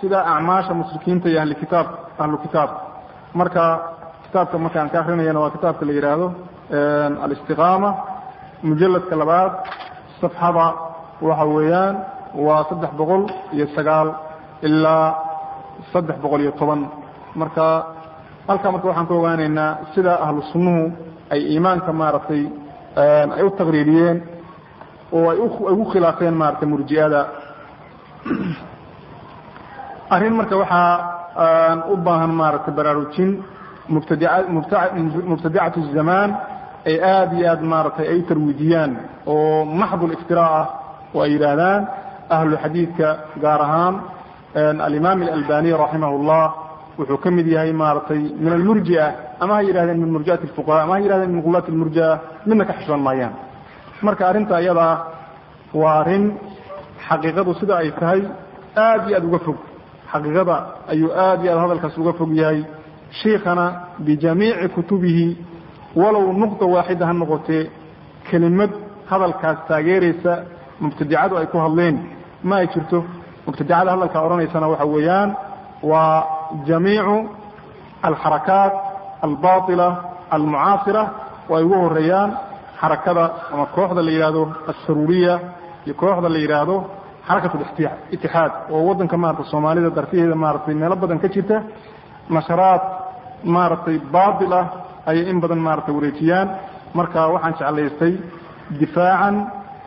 sida acmaasha mushrikiinta iyo ahli kitaab ahlu kitaab marka kitaabka markaan ka akrinayana waa kitaabka la yidhaahdo alistiqaama mujaladka labaad safxada waxa weeyaan waa saddex boqol iyo sagaal ilaa saddex boqol iyo toban marka halkaa marka waxaan ku ogaanaynaa sida ahlu sunnuhu ay iimaanka maaragtay ay u taqriiriyeen oo ay ugu khilaafeen maaragtay murji'ada arrin marka waxaa u baahan maaragtay baraarujin mubtadica mubtadicatu zamaan ay aada iyo aad maaragtay ay tarwiijiyaan oo maxdu liftira ah oo ay yidhaahdaan ahlu xadiidka gaar ahaan alimaam alalbani raximah اllah wuxuu ka mid yahay maaragtay min almurjia ama ha yidhahdeen min murjiati fuqaha ama ha yidhahdeen min gulaati lmurjia midna ka xishoon maayaan marka arrinta iyadaa waa arrin xaqiiqadu sida ay tahay aad iyo aad uga fog xaqiiqada ayuu aad iyo aad hadalkaas uga fog yahay shiikhana bijamiici kutubihi walow nuqda waaxida ha noqotee kelimad hadalkaas taageeraysa mubtadicadu ay ku hadleen ma ay jirto mubtadicada hadalkaa odhanaysana waxa weeyaan waa jamiicu alxarakaat albaطila almucaasira oo ay ugu horeeyaan xarakada ama kooxda la yidhaahdo assaruuriya iyo kooxda la yidhaahdo xarakat itixaad oo waddanka maarata soomaalida dartiheeda maaratay meelo badan ka jirta nasharaad maaragtay baatil ah ayay in badan maaragtay wareejiyaan marka waxaan jeclaystay difaacan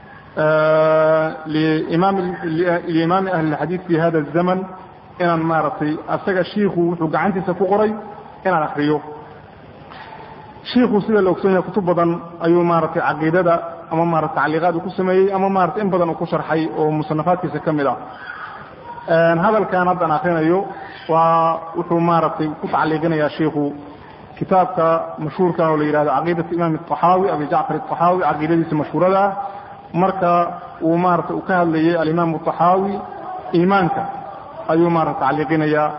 liimaami ahli اlxadiid fi hada الzaman inaan maaragtay asaga shiiku wuxuu gacantiisa ku qoray inaan akriyo shiiku sida la ogson yahay kutub badan ayuu maaragtay caqiidada ama maarata tacliiqaad uu ku sameeyey ama maarata in badan uu ku sharxay oo musanafaadkiisa ka mid ah hadalkan haddaan akrinayo waa wuxuu maaragtay ku tacliiqinayaa shiiku kitaabka mashhuurka oo la yihahdo caqiidat imaam الطaxaawi abi jacfar الطaxaawi caqiidadiisa mashhuurada ah marka uu maarata uu ka hadlayay alimaam الطaxaawi iimaanka ayuu maarata tacliiqinayaa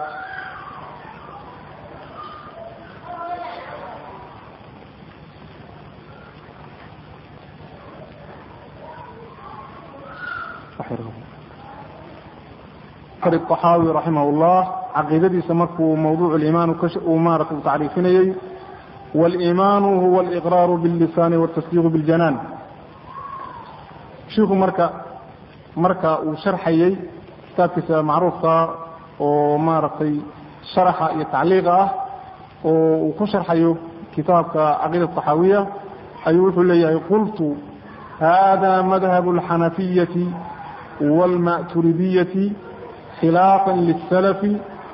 الطaxaawi raximah الlah caqiidadiisa markuu mawduuc اliimaan uu maarata u tacriifinayey wاliimaanu huwa اliqraaru bاllisaani wالtasdiiqu bاljanaan shiku marka marka uu sharxayey kitaabkiisa macruufka oo maaragtay sharaxa iyo tacliiqa ah oo uu ku sharxayo kitaabka caqiida طaxaawiya ayuu wuxuu leeyahay qultu hada madhab اlxanafiyati wاlma'turidiyati khilaafa lلsalafi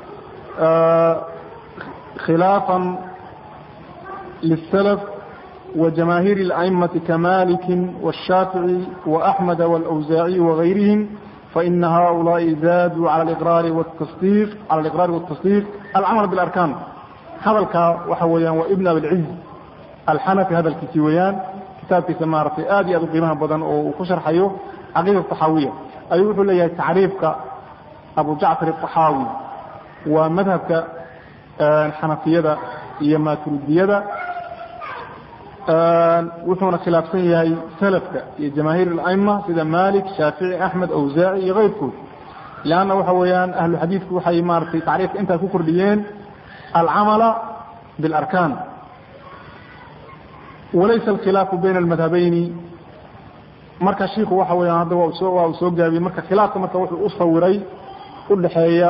khilaafa lلsalaf وجماهير الأئمة كمالك والشافعي وأحمد والأوزاعي وغيرهم فإن هؤلاء زادوا على الإقرار والتصديق على الإقرار والتصديق العمل بالأركان هذا الكا وحويان وابن أبي العز الحنفي هذا الكتيويان كتاب في سمارة آدي أدو قيمها بدن وكشر حيو عقيدة الطحاوية أيوه لي تعريفك أبو جعفر الطحاوي ومذهبك الحنفية يما تردية wuxuuna khilaafsan yahay salafka iyo jamaahiir اla'ima sida malik shaafici axmed awsaaci iyo kayrkood leanna waxa weeyaan ahlu xadiidku waxay maaratay tacriifka intaa ku kordhiyeen alcamala biاlarkaan walaysa alkhilaafu bayna almadhabayni marka shiiku waxa weyaan hadda waa uu soo gaabiyey marka khilaafka marka wuxuu u sawiray u dhaxeeya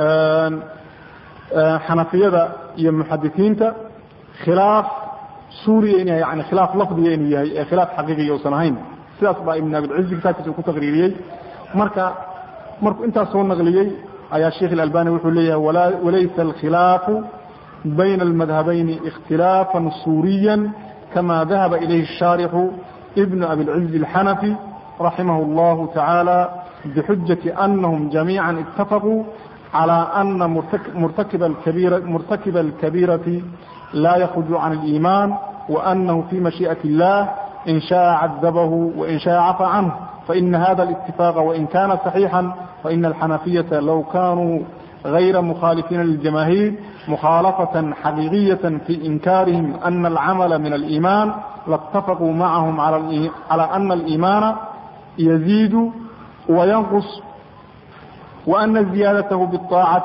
xanafiyada iyo muxadisiinta khilaaf suuriya in yani khilaaf lafdiga inuu yahay ee khilaaf xaqiiqiya usan ahayn sidaas baa ibn abilcizi kitaabkiisa uu ku taqriiriyey marka markuu intaas soo naqliyey ayaa sheikh ilalbani wuxuu leeyahay walaysa alkhilaafu bayna almadhabayni ikhtilaafا suuriya kama dahaba ilayhi الshaarixu ibn abilcizi الxanafi raximah اllahu taعaalى bxujaةi anahum jamiiعa اtafaquu calى ana murtakiba اlkabiiraةi لا يخرج عن الإيمان وأنه في مشيئة الله إن شاء عذبه وإن شاء عفى عنه فإن هذا الاتفاق وإن كان صحيحا فإن الحنفية لو كانوا غير مخالفين للجماهير مخالفة حقيقية في إنكارهم أن العمل من الإيمان لاتفقوا معهم على أن الإيمان يزيد وينقص وأن زيادته بالطاعة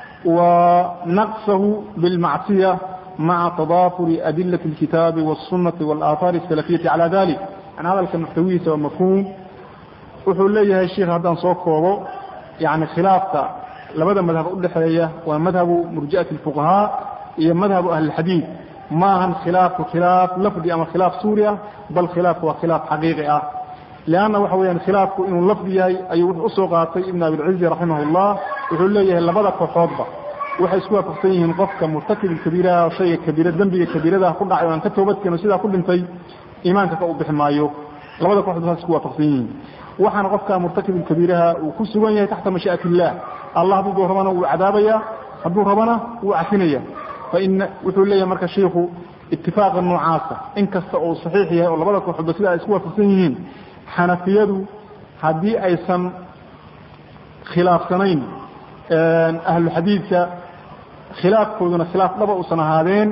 ونقصه بالمعصية مع تضافر أدلة الكتاب والسنة والآثار السلفية على ذلك يعني هذا المحتوي سوى مفهوم wuxuu leeyahay sheikh haddaan soo koobo yani khilaafka labada madhab udhexeeya waa madhabu murji'ati اfuqahaa iyo madhabu ahlilxadiid ma ahan khilaafku khilaaf lafdi ama khilaaf suuri ah bal khilaafku waa khilaaf xaqiiqi ah leanna waxa weyaan khilaafku inuu lafdi yahay ayuu wuxuu usoo qaatay ibn abilcizi raximah اllah wuxuu leeyahay labada kooxoodba waxay isku waafaqsan yihiin qofka murtakib kabiiraha shayga kabiira dembiga kabiiradaha ku dhacay o aan ka toobadkeeno sidaa ku dhintay iimaanka ka u bixi maayo labada kooxood saas isku waafaqsan yihiin waxaana qofka murtakib kabiiraha uu ku sugan yahay taxta mashii'at illah allah hadduu rabana wuu cadaabaya hadduu rabana wuu cafinaya faina wuxuu leeyahay marka shiikhu itifaaqa noocaasa in kasta uu saxiix yahay oo labada kooxoodba sida ay isku waafaqsan yihiin xanafiyadu haddii aysan khilaafsanayn ahlu xadiidka khilaafkooduna khilaaf dhaba uusan ahaadeen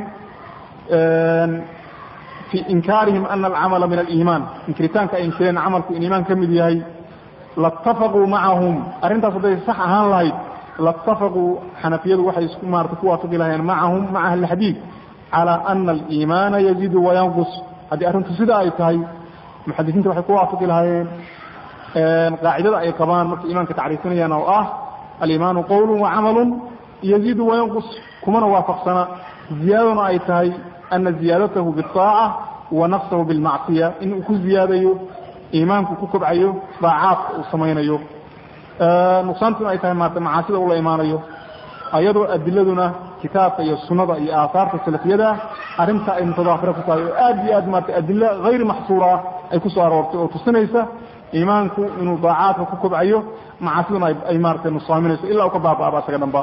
fi inkaarihim ana alcamala min aliimaan inkiritaanka ay inkireen camalku in iimaan ka mid yahay lattafaquu macahum arrintaas hadday sax ahaan lahayd lattafaquu xanafiyadu waxay isku maarata ku waafaqi lahayeen macahum maca ahli xadiid calaa ana aliimaana yaziidu wayanqus haddii arrintu sida ay tahay muxadisiinta waxay ku waafaqi lahaayeen qaacidada ay qabaan markay iimaanka tacriifinayaan oo ah aliimaanu qowlu wacamalu yaziidu wayanqus kumana waafaqsana ziyaadaduna ay tahay ana ziyaadatahu biaaca wa naqsahu bilmacsiya in uu ku ziyaadayo iimaanku ku kobcayo daacaadka uu samaynayo nuqsaantuna ay tahay maarata macaasida ula imaanayo ayadoo adiladuna kitaabka iyo sunada iyo aahaarta salafiyada arrinta ay mutadaafira ku tahay oo aad iyo aad maarata adilo hayri maxsuura ah ay ku soo aroortay oo tusinaysa iimaanku inuu daacaadka ku kobcayo macaasiduna ay maarata nusaaminayso ilaa u ka baaba'aba isaga dhanba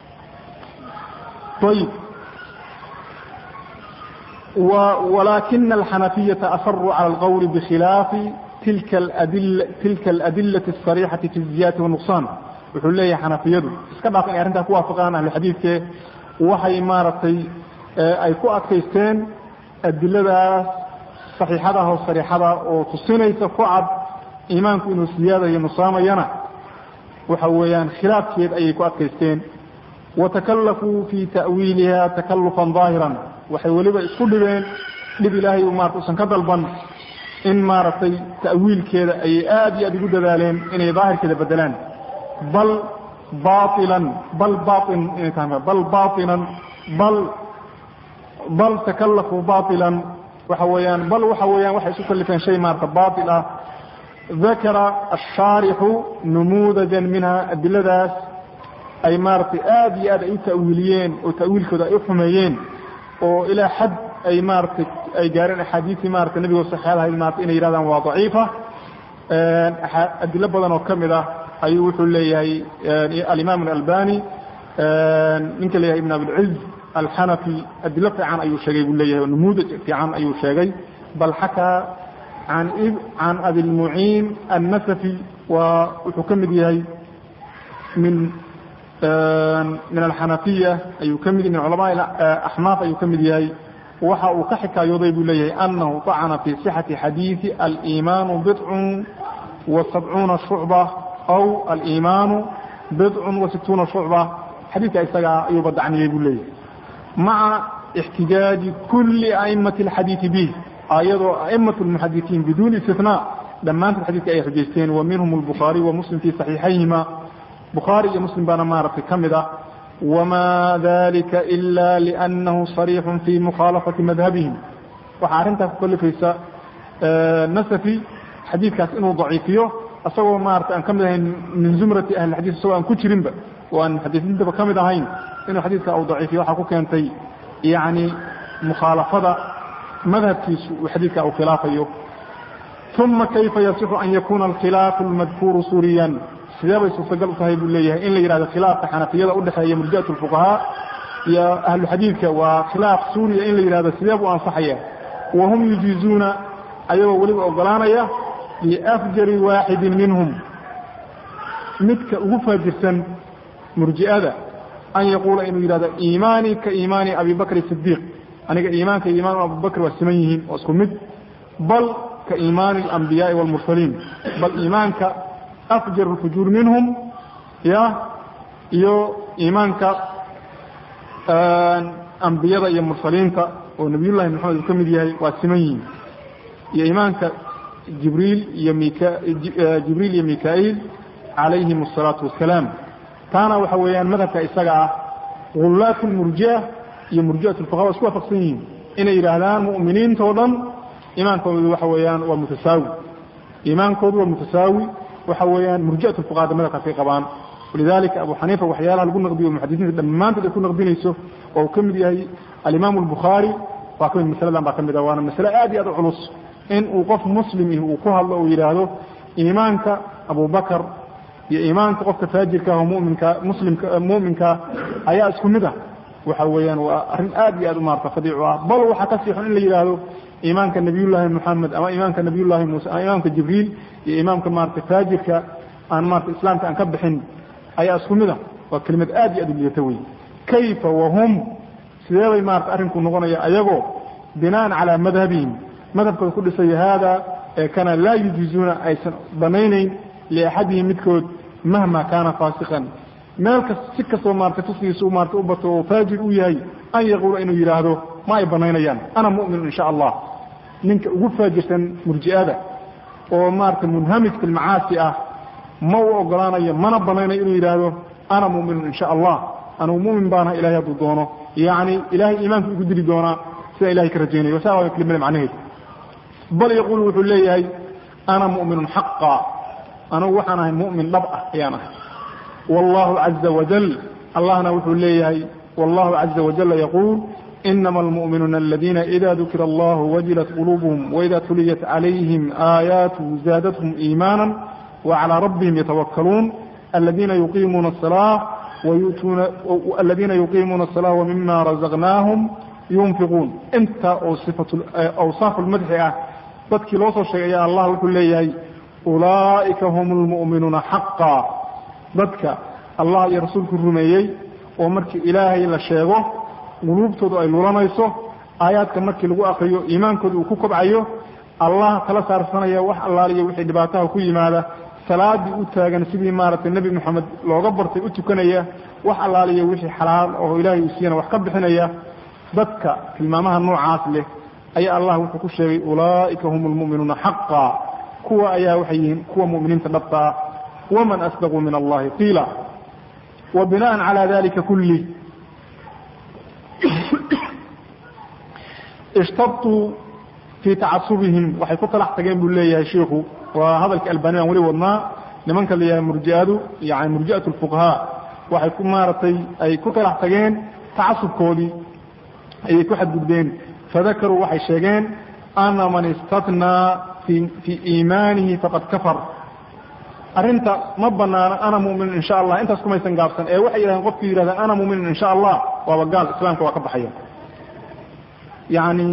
ayib ولكن الحنفية أصروا على القول بخلاف تلك الأدلة, تلك الأدلة الصريحة في الزيادة والنقصان wuxuu leeyahay xanafiyadu iska dhaaf inay arrintaa ku waafaqaan ahluxadiidke waxay maaragtay ay ku adkaysteen adiladaas saxiixadaah oo sariixada oo tusinaysa ku cad iimaanku inuu siyaadayo nusaamayana waxa weeyaan khilaafkeed ayay ku adkaysteen watakallafuu fii ta'wiiliha takallufan ظaahiran waxay weliba isku dhibeen dhib ilaahay maarata usan ka dalban in maaragtay ta'wiilkeeda ayay aad iyo aad ugu dadaaleen inay daahirkeeda bedelaan bal bailan bal bain inay tahay bal bainan bal bal takallafuu bailan waxa weeyaan bal waxa weeyaan waxay isu kalifeen shay maarata bail ah dakara ashaarixu numuudajan minha adiladaas ay maaratay aad iyo aad ay u ta'wiiliyeen oo ta'wiilkooda ay u xumeeyeen oo ilaa xad ay maaratay ay gaareen axaadiistii maarata nebigoo saxeadahayd maarata inay yidhahdaan waa daciifa adilo badan oo ka mid ah ayuu wuxuu leeyahay alimaam albani ninka leeyahay ibn abilciz alxanafi adilo fiican ayuu sheegay buu leeyahay numuudaj fiican ayuu sheegay bal xakaa an can abilmuciin annasafi waa wuxuu ka mid yahay min min alxanafiya ayuu ka mid min culama axnaaf ayuu ka mid yahay waxa uu ka xikaayooday buu leeyahay anahu طacna fi صixati xadiiثi aliimaanu bidcun wa sabcuuna shucba aw aliimaanu bidcun wa situuna shucba xadiidka isagaa ayuu badacniyey buu leeyahay maca اxtijaaji kuli aimati اlxadiiثi bih ayadoo a'imaة اlmuxadiثiin biduuni istinaa dhammaantood xadidka ay xujaysteen wa minhum الbukhaariي wa muslim fii صaxiixayhima bukhaari iyo muslim baana maaragtay ka mid ah wma dalika ila lأnnahu صariix fi mukhaalafati madhabihim waxaa arrintaas ku kalifaysa nasafi xadiidkaas inuu daciifiyo isagoo maarata aan ka mid ahayn min zumrati ahli xadis isagoo aan ku jirinba oo aan muxadisiintaba ka mid ahayn inuu xadiidka uu daciifiyo waxaa ku keentay yani mukhaalafada madhabkiisu uu xadiidka uu khilaafayo uma kayfa yasixu an yakuna alkhilaafu اlmadkuuru suriyan sidee bay suurtagal u tahay buu leeyahay in la yidhahdo khilaafka xanafiyada udhexeeya murjiat اlfuqahaa iyo ahlu xadiidka waa khilaaf suuriya in la yidhahdo sidee buu ansaxaya wahum yujiizuuna ayagoo weliba ogolaanaya liafjari waaxidin minhum midka ugu faajirsan murji'ada an yaquula inuu yidhahdo iimaani ka iimaani abi bakr sidiiq aniga iimaanka iimaan abubakr waa siman yihiin waa isku mid bal ka iimaani اlambiyaai wاlmursaliin bal iimaanka afjar اlfujuur minhum ya iyo iimaanka ambiyada iyo mursaliinta oo nabiyullahi maxamed uu ka mid yahay waa siman yihin iyo iimaanka jibriil iyo mika jibriil iyo mika-iil calayhim asalaatu wassalaam taana waxa weeyaan madhabka isaga ah gulaat lmurjia iyo murjiat lfuqaha waa isku waafaqsan yihiin inay yidhaahdaan mu'miniintao dhan iimaankoodu waxa weeyaan waa mutasaawi iimaankoodu waa mutasaawi waxa weeyaan murjiat lfuqahada madhabkaasay qabaan walidalika abu xaniifa waxyaalaha lagu naqdiyo muxadisiinta dhammaantood ay ku naqdinayso oo uu ka mid yahay alimaamu albukhaari waa ka mid masaladan baa ka mid ah waana masale aad iyo aad u culus in uu qof muslim ih uu ku hadlo uu yidhaahdo iimaanka abubakar iyo iimaanka qofka faajirka ah oo muminka muslimka mu'minka ayaa isku mid ah waxa weeyaan waa arrin aad iyo aad u maarata fadiicu ah bal waxaa ka siixon in la yidhaahdo iimaanka nabiyullaahi moxamed ama iimaanka nabiyullaahi muuse ama imaamka jibriil iyo imaamka maarata faajirka aan maarata islaamka aan ka bixin ayaa isku mid ah waa kelimad aad iyo aad u liidata wey kayfa wahum sidee bay maarata arrinku noqonaya ayagoo binaan calaa madhabihim madhabkooda ku dhisaya haada ee kana laa yujiizuuna aysan banaynayn liaxadihim midkood mahma kaana faasiqan meel kas si kastoo maarata fisqigiisa maarata u bato oo faajir u yahay an yaquula inuu yidhaahdo ma ay banaynayaan ana mu'minu insha allah ninka ugu faajirsan murji'ada oo maarata munhamik fi lmacaasi ah ma u ogolaanayo mana banaynayo inuu yidhaahdo ana mu'minun insha allah anugu mu'min baanaha ilahay hadduu doono yacni ilahay iimaanku igu dili doonaa sida ilahay ka rajaynayo saa waa kelimada macnaheed bal yaquulu wuxuu leeyahay ana mu'minun xaqa anugu waxaan ahay mu'min dhab ah ayaan ahay wallahu caza wajal allahna wuxuu leeyahay wallahu caza wajala yaquul inama almu'minuuna aladina ida dukira allahu wajilat quluubuhum waida tuliyat calayhim aayaatuhu zaadathum iimaana وعلى ربهم يتوكلون الذين يقيمون الصلاة ويؤتون الذين يقيمون الصلاة ومما رزقناهم ينفقون انت صفة أوصاف المدح dadkii loo soo sheegay ayaa allah wuxuu leeyahay ulaa'ika hum lmu'minuuna xaqa dadka allah iyo rasuulku rumeeyey oo markii ilaahay la sheego quluubtoodu ay lulanayso aayaadka markii lagu akriyo iimaankooda uu ku kobcayo allah kala saarsanaya wax allaaliyo wixii dhibaataha ku yimaada salaadii u taagan sidii maaragtay nebi moxamed looga bartay u tukanaya wax allaaliyo wixii xalaal oo ilaahay uu siiyana wax ka bixinaya dadka tilmaamaha noocaas leh ayaa allah wuxuu ku sheegay ulaa'ika hum lmu'minuuna xaqa kuwa ayaa waxay yihiin kuwa mu'miniinta dhabta ah waman asdaquu min allahi qiila wa bina'an calaa dalika kulli ishtabtuu fii tacasubihim waxay ku talax tageen buu leeyahay shiikhu waa hadalka albani aan weli wadnaa nimanka la yahay murji'adu yani murji'at lfuqahaa waxay ku maaragtay ay ku talax tageen tacasubkoodii ayay ku xadgudbeen fadakaruu waxay sheegeen ana man istatnaa fii iimaanihi faqad kafar arrinta ma banaano ana mu'minun insha allah intaas kumaysan gaabsan ee waxay yidhahdeen qofkii yidhahdeen ana mu'minun insha allah waaba gaal islaamka waa ka baxaya yani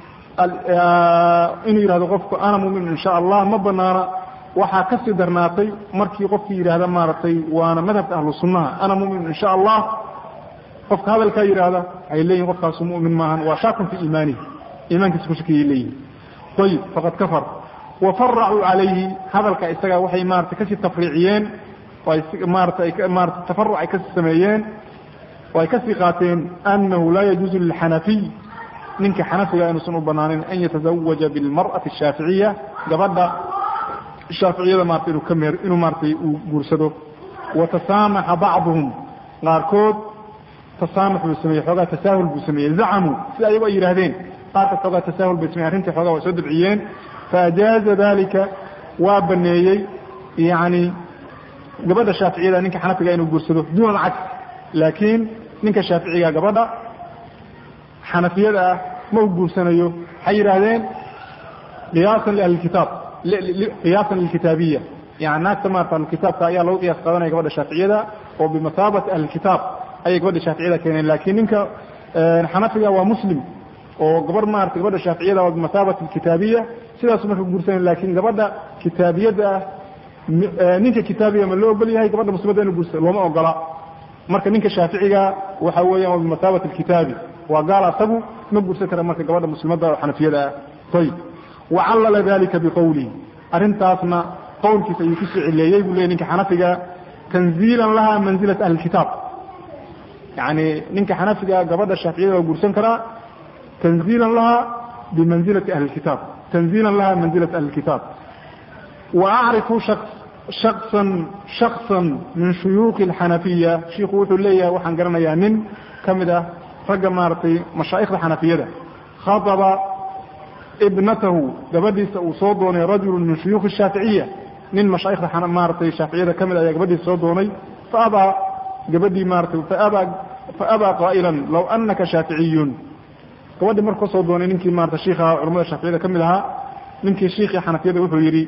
inuu yidhahdo qofku ana mu'minun insha allah ma banaana waxaa ka sii darnaatay markii qofkii yidhaahda maaragtay waana madhabka ahlu sunnaha ana mu'minun insha allah qofka hadalkaa yidhaahda waxay leeyihin qofkaasu mu'min maahan waa shaakun fii iimaanihi iimaankiisa ku shakiyay leeyihin ayib faqad kafar wafaracuu calayhi hadalka isaga waxay maarata kasii tafriiciyeen maarata maarata tafaruc ay kasii sameeyeen oo ay kasii qaateen anahu laa yajuuzu lilxanafiy ninka xanafiga inuusan u banaanin an yatazawaja bilmar'ati ashaaficiya gabadha shaaficiyada maarata inuu ka meer inuu maaratay uu guursado watasaamaxa bacduhum qaarkood tasaamux buu sameeyey xoogaa tasaahul buu sameeyey zacamuu sida ayagu ay yidhahdeen qaarka xoogaa tasaahul bay sameyen arrintii xoogaa waa soo dabciyeen faajaaza dalika waa baneeyey yani gabadha shaaficiyada ninka xanafiga inuu guursado duuna alcagsi laakiin ninka shaaficiga gabadha xanafiyada ah ma u guursanayo waxay yidhaahdeen qiyaasan liahlilkitaab qiyaasan lilkitaabiya yani naagta maarata ahlulkitaabka ayaa lagu qiyaas qaadanaya gabadha shaaficiyada oo bimasaabati ahlilkitaab ayay gabadha shaaficiyada keeneen laakiin ninka xanafiga waa muslim oo gabar maarata gabadha shaaficiyada waa bimasaabati kitaabiya sidaasu marka guursanay laakiin gabadha kitaabiyada ah ninka kitaabiga ma loo ogol yahay gabadha muslimadda inu guursado looma ogola marka ninka shaaficiga waxa weeyaan waa bimasaabati kitaabi waa gaal asagu ma guursan kara marka gabadha muslimadda oo xanafiyada ah ayib wacallala dalika biqowlihi arrintaasna qowlkiisa ayuu kusoo cileeyey buu leey ninka xanafiga tanziilan laha manzilat ahli kitaab yani ninka xanafiga gabadha shaaficiyada waa guursan karaa tanziilan laha bimanzilati ahli kitaab tanziilan laha manzilat ahli kitaab wa acrifu shaksan shaksan min shuyuuki alxanafiya shiiku wuxuu leeyahay waxaan garanayaa nin ka mid ah ragga maaragtay mashaa'ikhda xanafiyada khaطaba ibnatahu gabadhiisa uu soo doonay rajulu min shuyuukhi shaaficiya nin mashaa'ikhda maaratay shaaficiyada ka mid ayaa gabadhiisa soo doonay faabaa gabadhii maaratay faabaa faabaa qaa'ilan law anaka shaaficiyun gabadhii markuu soo doonay ninkii maarata shiikh ahaa culamada shaaficiyada ka mid ahaa ninkii shiikhii xanafiyada wuxuu yidhi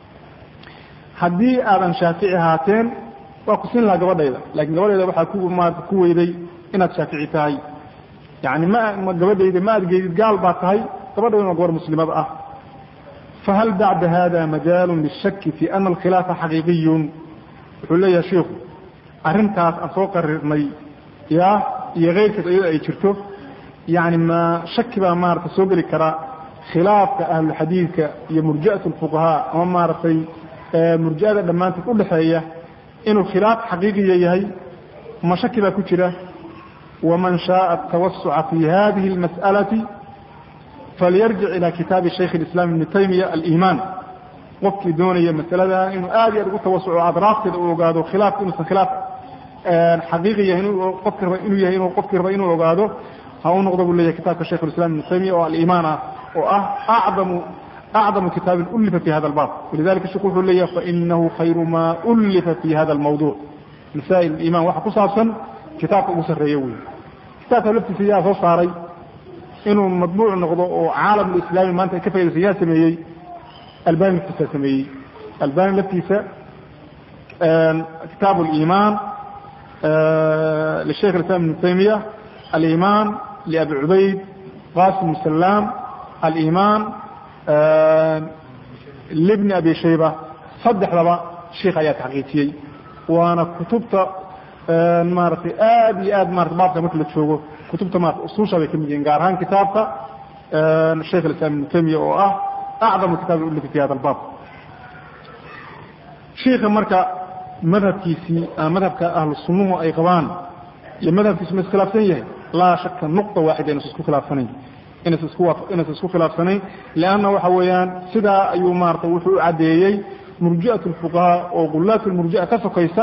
haddii aadan shaafici ahaateen waa ku siin lahaa gabadhayda laakiin gabadhayda waxaa ku maarata ku weyday inaad shaafici tahay yani ma gabadhayda ma adgeydid gaal baa tahay gabadhaydana waa gabar muslimad ah fahal bacda hada majaalu lishaki fi ana alkhilaafa xaqiiqiyun wuxuu leeyahay shiiku arrintaas aan soo qarirnay ya iyo keyrkeed iyada ay jirto yani ma shaki baa maarata soo geli kara khilaafka ahluxadiidka iyo murji'at lfuqahaa ama maaragtay murji'ada dhammaanteed udhexeeya inuu khilaaf xaqiiqiya yahay ma shaki baa ku jira waman shaءa atawasuca fi hadihi اlmas'alati falyarjic ila kitaabi shaykh اlislam ibni taymiya aliman qofkii doonaya masalada inuu aad iyo aad ugu tawasuco adraafteeda u ogaado khilaafka inuusan khilaaf xaqiiqi yahay qofki raba inuu yahay inuu qofkii raba inuu ogaado ha u noqdo buu leeyahay kitaabka shaykh اlislam ibni taymiya oo aliman ah oo ah acdamu acdamu kitaabin ulifa fi hada albab walidalika sheku wuxuu leeyahay fainahu khayru ma ulifa fi hada almawduc masaa'il iman waxa ku saabsan kitaabka ugu sarreeya wey kitaabka laftiisa yaa soo saaray inuu madbuuc noqdo oo caalamulislaami maanta ay ka faydaysa yaa sameeyey albani laftiisa sameeyey albani laftiisa kitaabu aliman lishaykh islam ibn taymiya aliman liabi cubayd qasim salaam aliman libni abi shayba saddexdaba sheikh ayaa taxqiijiyey waana kutubta maaratay aad iyo aad marata baabka marka la joogo kutubta maarata usuusha bay ka mid yihiin gaar ahaan kitaabka shaykh alislam ibnu taymiya oo ah acdamu kitaab ulifa fi hada albaab shiika marka madhabkiisii madhabka ahlu sunnuhu ay qabaan iyo madhabkiisu ma iskhilaafsan yahay laa shaka nuqta waaxida inaysa isku khilaafsanayn inaysa isku inaysa isku khilaafsanayn lianna waxa weeyaan sidaa ayuu maarata wuxuu u caddeeyey murji'at lfuqahaa oo gulaat lmurji'a ka sokaysa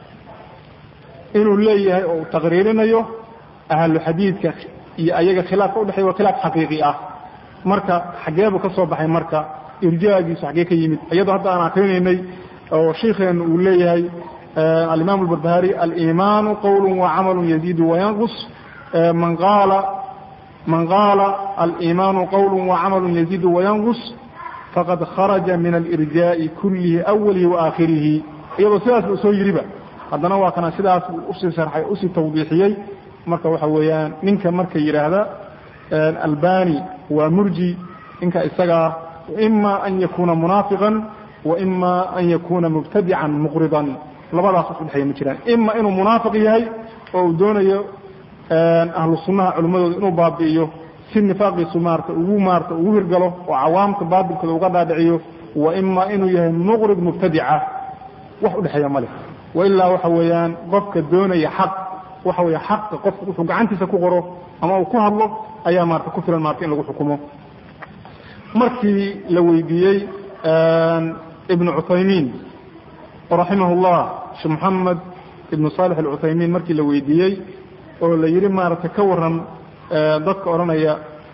inuu leeyahay oo uu taqriirinayo ahlu xadiidka iyo ayaga khilaafka udhexey waa khilaaf xaqiiqi ah marka xageebuu ka soo baxay marka irjaagiisu xagee ka yimid iyadoo hadda aan akrinaynay oo shiikheenu uu leeyahay alimaam albarbahari alimaanu qowlu wacamalu yaziidu wayanqus man qaala man qaala alimaanu qowlu wacamalu yaziidu wayanqus faqad kharaja min alirjaa'i kullihi awalihi waakhirihi iyadoo sidaas uu soo yidhiba haddana waa kana sidaas usii sharxay usii tawdiixiyey marka waxa weeyaan ninka marka yidhaahda albani waa murji ninka isagaa ima an yakuna munaafiqan wa ima an yakuna mubtadican muqridan labadaas wax udhexeeya ma jiraan ima inuu munaafiq yahay oo uu doonayo ahlu sunnaha culimmadooda inuu baabi'iyo si nifaaqiisu maarata ugu maarata ugu hirgalo oo cawaamta baatilkooda uga dhaadhiciyo wa ima inuu yahay muqrid mubtadica wax udhexeeya male wailaa waxa weeyaan qofka doonaya xaq waxa weeye xaqa qofka wuxuu gacantiisa ku qoro ama uu ku hadlo ayaa maarata ku filan maarata in lagu xukumo markii la weydiiyey ibnu cuthaymiin raximah llah sheekh moxamed ibnu saalix alcuthaymiin markii la weydiiyey oo la yidhi maarata ka waran dadka odhanaya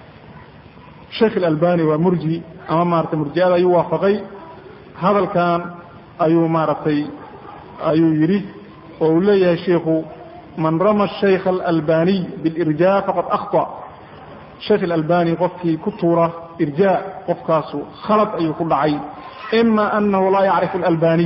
sheikh alalbani waa murji ama maarata murji'ada ayuu waafaqay hadalkan ayuu maaragtay ayuu yidhi oo uu leeyahay shiikhu man rama shaykh alalbaniy bilirjaa faqad akhطa shaykh alalbani qofkii ku tuura irjaa qofkaasu khalad ayuu ku dhacay ima anahu laa yacrifu alalbaniy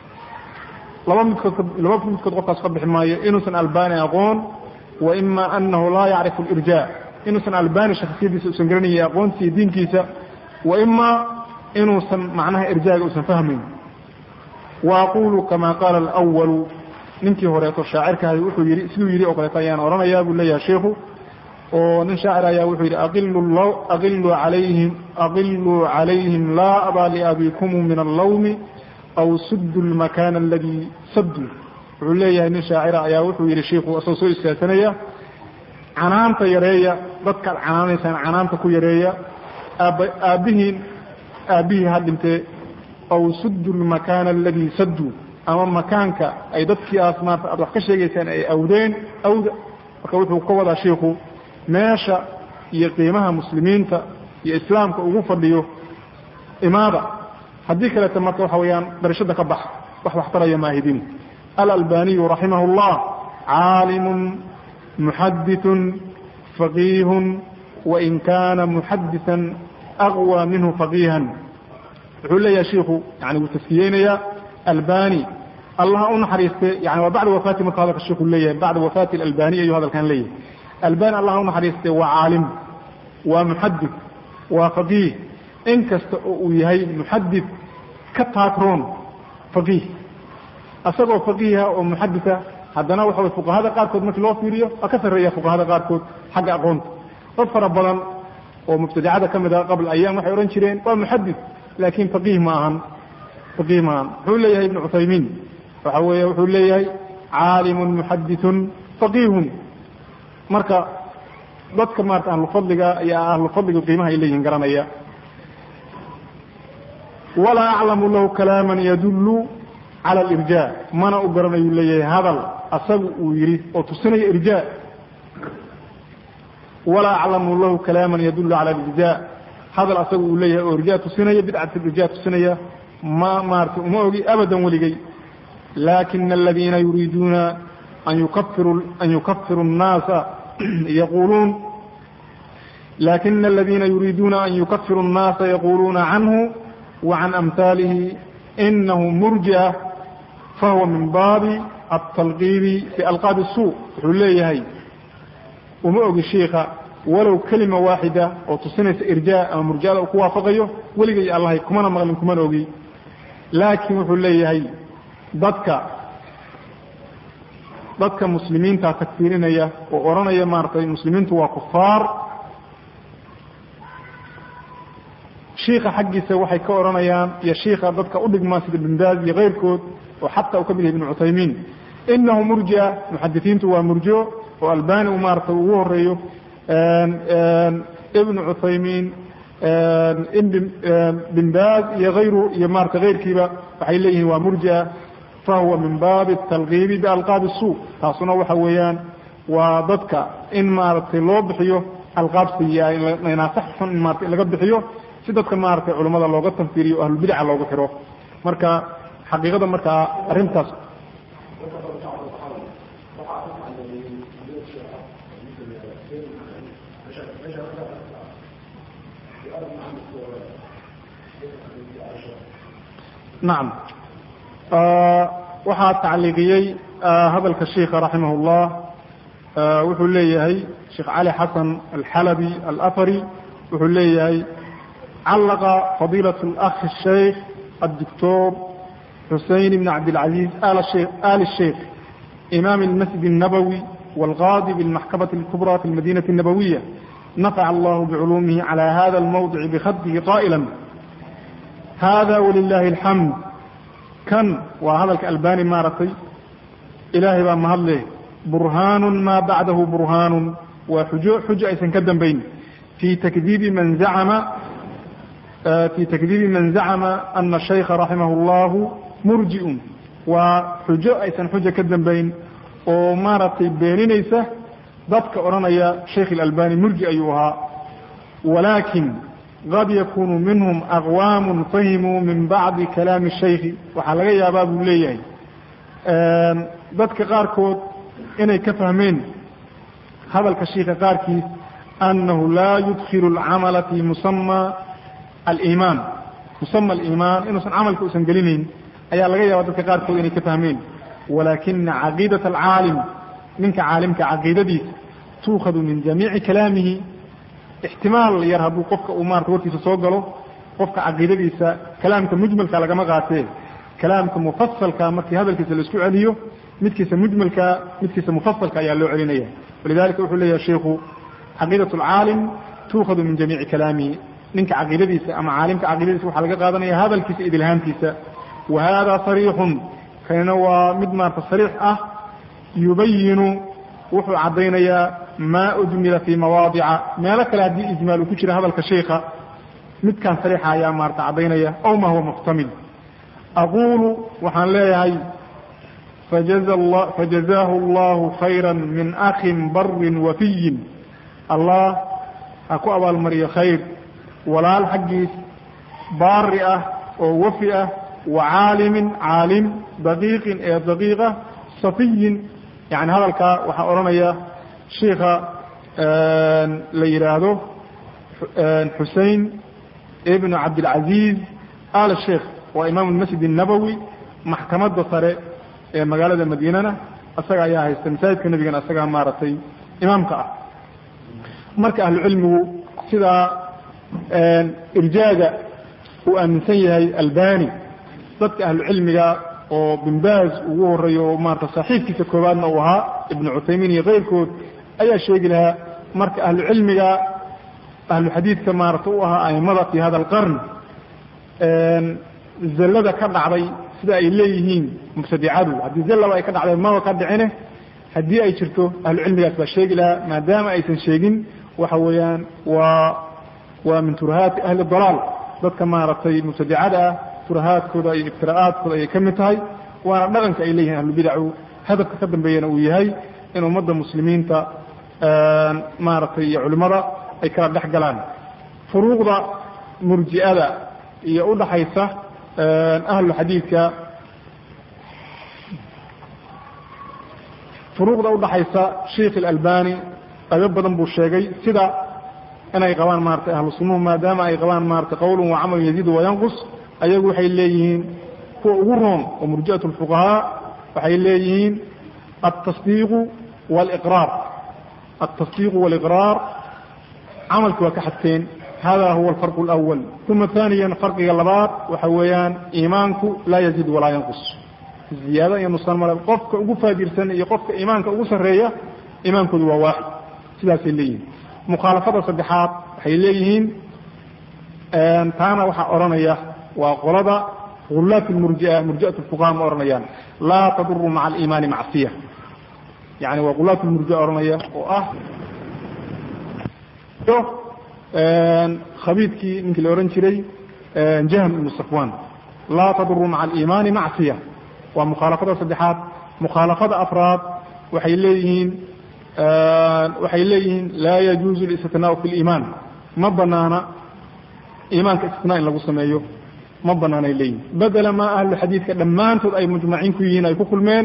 laba midkood laba midkood qofkaas ka bixi maayo inuusan albani aqoon wa ima anahu laa yacrifu alirjaa inuusan albani shakhsiyadiisa usan garanayay aqoontiiyo diinkiisa wa ima inuusan macnaha irjaaga usan fahmayn wa aqulu kama qaala alwalu ninkii horeeto shaacirkaahi wuxuu yidhi siduu yidhi oo kaleeto ayaan odhanayaa buu leeyahay sheikhu oo nin shaacir ayaa wuxuu yidhi aqiluu alayhim aqiluu calayhim laa abaa liabikumu min allawmi aw suddu lmakana aladii saddu wuxuu leeyahay nin shaacira ayaa wuxuu yidhi shiiku isagoo soo istaagsanaya canaanta yareeya dadkaad canaanaysaan canaanta ku yareeya aabba aabbihiin aabbihii ha dhintee aw suddu lmakaana aladii sadduu ama makaanka ay dadkiiaas maarata aad wax ka sheegaysaan ay awdeen awda marka wuxuu ka wadaa shiiku meesha iyo qiimaha muslimiinta iyo islaamka ugu fadhiyo imaada haddii kaleeta marka waxa weeyaan darashada ka bax wax waxtaraya maahidin alalbaniyu raximah اllah caalimun muxaditun faqiihun wain kaana muxadiثan aqwى minhu faqiihan wuxuu leeyahay shiiku yani wuu taskiyeynayaa albani allah u naxariiste yani waa bacda wafaati marka hadalka shiku leeyahay bacda wafaati albani ayuu hadalkan leeyahay albani allah u naxariiste waa caalim waa muxadid waa faqiih in kasta oo uu yahay muxadid ka taagroon faqiih asagoo faqiiha oo muxadita haddana waxa way fuqahada qaarkood markii loo fiiriyo waa ka sarreeya fuqahada qaarkood xagga aqoonta dad fara badan oo mubtadicada ka mid ah qabl ayaam waxay odhan jireen waa muxadid laakiin faqiih ma ahan faqiih ma ahan wuxuu leeyahay ibnu cuthaymiin waxa weeye wuxuu leeyahay caalimun muxadithun faqiihun marka dadka maarata ahlufadliga iyo ahlufadliga qiimaha ay leeyihin garanaya walaa aclamu lahu kalaaman yadullu cala alirjaa mana u garanayuu leeyahay hadal asagu uu yidhi oo tusinaya irjaa walaa aclamu lahu kalaaman yadullu cala alirjaa hadal asagu uu leeyahay oo irjaa tusinaya bidcat irjaa tusinaya ma maarata uma ogi abadan weligay laakina aladiina yuriiduuna an yukafiru an yukafiru الnaasa yaquluun lakina aladiina yuriiduuna an yukafiru الnaasa yaquluuna canhu وعن أمثاله إنه مرجئة فهو من باب التلقيب في ألقاب السوء wuxuu leeyahay uma ogi شhiika walow kelima waaxida oo tusinaysa irjاء ama murjada uu ku waafaqayo weligay allahay kumana maqlin kumana ogi laakiin wuxuu leeyahay dadka dadka muslimiinta takfiirinaya oo odhanaya maaratay muslimiintu waa kufaar shiika xaggiisa waxay ka odhanayaan iyo shiika dadka u dhigmaa sida binbaaz iyo keyrkood oo xataa uu ka mid yahay ibnu cuthaymiin inahu murjia muxadisiintu waa murjo oo albani u maarata ugu horeeyo ibnu cuthaymiin binbaaz iyo ayru iyo maarata keyrkiiba waxay leeyihiin waa murjia fahuwa min baabi talqiibi bialqaabi suu taasuna waxa weeyaan waa dadka in maaragtay loo bixiyo alqaab sayi-a inaasax xun in maarata in laga bixiyo si dadka maaragtay culamada looga tanfiiriyo o ahlulbidaca looga xiro marka xaqiiqada markaa arrintaas nacam waxaa tacliiqiyey hadalka shiika raximah اllah wuxuu leeyahay sheekh cali xasan alxalabi alafari wuxuu leeyahay callaqa fadiilaة اlأkh الshaykh الdoctor xusein bn cabdاlcaزiz ali الshaykh imam اlmasjid الnabowi wاlqاadi bاlmaxkamaة الكubrى fi اlmadinaة الnabowiya nafc allah bculumihi عalى hada اlmawdic bkhadihi qائla hada wlilahi اlxamd kan waa hadalka albani maaragtay ilaahay baa mahadle burhaanu maa bacdahu burhaanu waa xujo xujo aysan ka dambayn fi takdiibi man zacama fi takdiibi man zacama ana shaykha raximah اllahu murji'un waa xujo aysan xujo ka dambayn oo maaragtay beeninaysa dadka odhanaya shaykh اlalbani murji ayuu ahaa walakin qad yakunu minhum aqwaamu fahimuu min bacdi kalaami shaykhi waxaa laga yaabaa buu leeyahay dadka qaarkood inay ka fahmeen hadalka shiika qaarkiis annahu laa yudkilu alcamala fi musama aliimaan musama aliimaan inuusan camalka usan gelinayn ayaa laga yaaba dadka qaarkood inay ka fahmeen walakina caqiidat alcaalim ninka caalimka caqiidadiisa tuukhadu min jamiici kalaamihi ixtimaal yar hadduu qofka uu maarata warkiisa soo galo qofka caqiidadiisa kalaamka mujmalka lagama qaatee kalaamka mufasalka markii hadalkiisa la isku celiyo midkiisa mujmalka midkiisa mufasalka ayaa loo celinaya walidalika wuxuu leeyahay sheiku caqiidat alcaalim tuukhadu min jamiici kalaamihi ninka caqiidadiisa ama caalimka caqiidadiisa waxaa laga qaadanaya hadalkiisa idilhaantiisa wa hada sariixun kanina waa mid maarata sariix ah yubayinu wuxuu caddaynayaa maa ujmila fii mawaadica meelo kale haddii ijmaal uu ku jira hadalka sheikha midkan sariixa ayaa maarata caddaynaya ow ma huwa muxtamil aquulu waxaan leeyahay fajazaahu allahu khayra min akhin barin wafiyin allah ha ku abaalmariyo khayr walaal xaggiis baari ah oo wafi ah wa caalimin caalim daqiiqin ee daqiiqa safiyin yani hadalkaa waxaa odhanaya shiikha la yidhaahdo xusein ibnu cabdilcaziiz al sheikh waa imaam masjid الnabowi maxkamadda sare ee magaalada madiinana isaga ayaa haysta masaajidka nebigana isagaa maaragtay imaamka ah marka ahlucilmigu sidaa irjaaga uu aaminsan yahay albani dadka ahlucilmiga oo binbaaz ugu horeeyo oo maarata saaxiibkiisa koowaadna uu ahaa ibnu cuthaymiin iyo keyrkood ayaa sheegi lahaa marka ahlucilmiga ahlu xadiidka maarata u ahaa aimada fi hada alqarn zallada ka dhacday sida ay leeyihiin mubtadicadu haddii zallaba ay ka dhacday maba ka dhicine haddii ay jirto ahlucilmigaas baa sheegi lahaa maadaama aysan sheegin waxa weeyaan waa waa min turahaati ahli dalaal dadka maaragtay mubtadicada ah turahaadkooda iyo ibtira'aadkooda ayay ka mid tahay waana dhaqanka ay leeyihin ahlubidacu hadafka ka dambeeyana uu yahay in ummadda muslimiinta maaragtay iyo culimmada ay kala dhex galaan furuuqda murji'ada iyo udhaxaysa ahlu xadiidka furuuqda udhaxaysa sheikh اlalbani qaybo badan buu sheegay sida inay qabaan maratay ahlu sunnuhu maadaama ay qabaan maratay qowlun wa camalun yaziidu wayanqus ayagu waxay leeyihiin kuwa ugu roon oo murji'at اlfuqahaa waxay leeyihiin altasdiiqu wاliqraar altasdiiqu wاliqraar camalki waa ka xadfeen hada huwa alfarqu اlأwal uma ثaaniya farqiga labaad waxa weeyaan iimaanku laa yaziid walaa yanqus ziyaado iyo nusaan male qofka ugu faadirsan iyo qofka iimaanka ugu sarreeya iimaankoodu waa waaxid sidaasay leeyihiin mukhaalafada saddexaad waxay leeyihiin taana waxaa odhanaya waa qolada gulaat murjia murjiat fuqaha ma odhanayaan laa taduru maca aliimaani macsiya yani waa gulaat murjia odhanaya oo ah khabiidkii ninkii la odhan jiray jahm ibnu safwan laa taduru maca aliimaani macsiya waa mukhaalafada saddexaad mukhaalafada afraad waxay leeyihiin waxay leeyihiin laa yajuuzu اlistinaau fi اliimaan ma banaana iimaanka istinaa in lagu sameeyo ma banaanay leeyihin bedela maa ahlu xadiidka dhammaantood ay mujmaciin ku yihiin ay ku kulmeen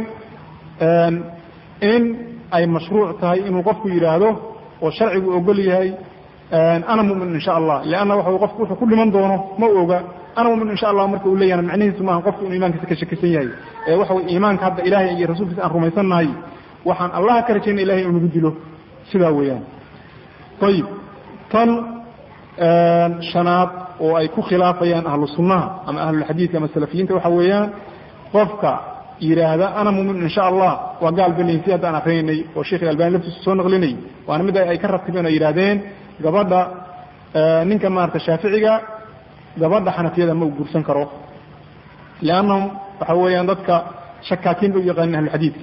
in ay mashruuc tahay inuu qofku yidhaahdo oo sharcigu ogol yahay ana mumin in sha allah lanna wa qofku wuxuu ku dhiman doono ma oga ana mumin insha allah marka uu leeyahna macnihiisu maaha qofku inuu iimankiisa ka shakisan yahay ee waxa way iimaanka hadda ilahay iyo rasuulkiisa aan rumaysannahay waxaan allaha ka rajayna ilahay uu nagu dilo sidaa weeyaan ayib tan shanaad oo ay ku khilaafayaan ahlu sunnaha ama ahlulxadiidka ama salafiyiinta waxa weeyaan qofka yidhaahda ana mumin in sha allah waa gaal balayn si haddaan akrinaynay oo sheekh albani laftiisu soo naqlinay waana mid ay ka ratibeen oo yidhahdeen gabadha ninka maarata shaaficiga gabadha xanafiyada ma u guursan karo liannahum waxa weeyaan dadka shakaakiin bay u yaqaanin ahluxadiidka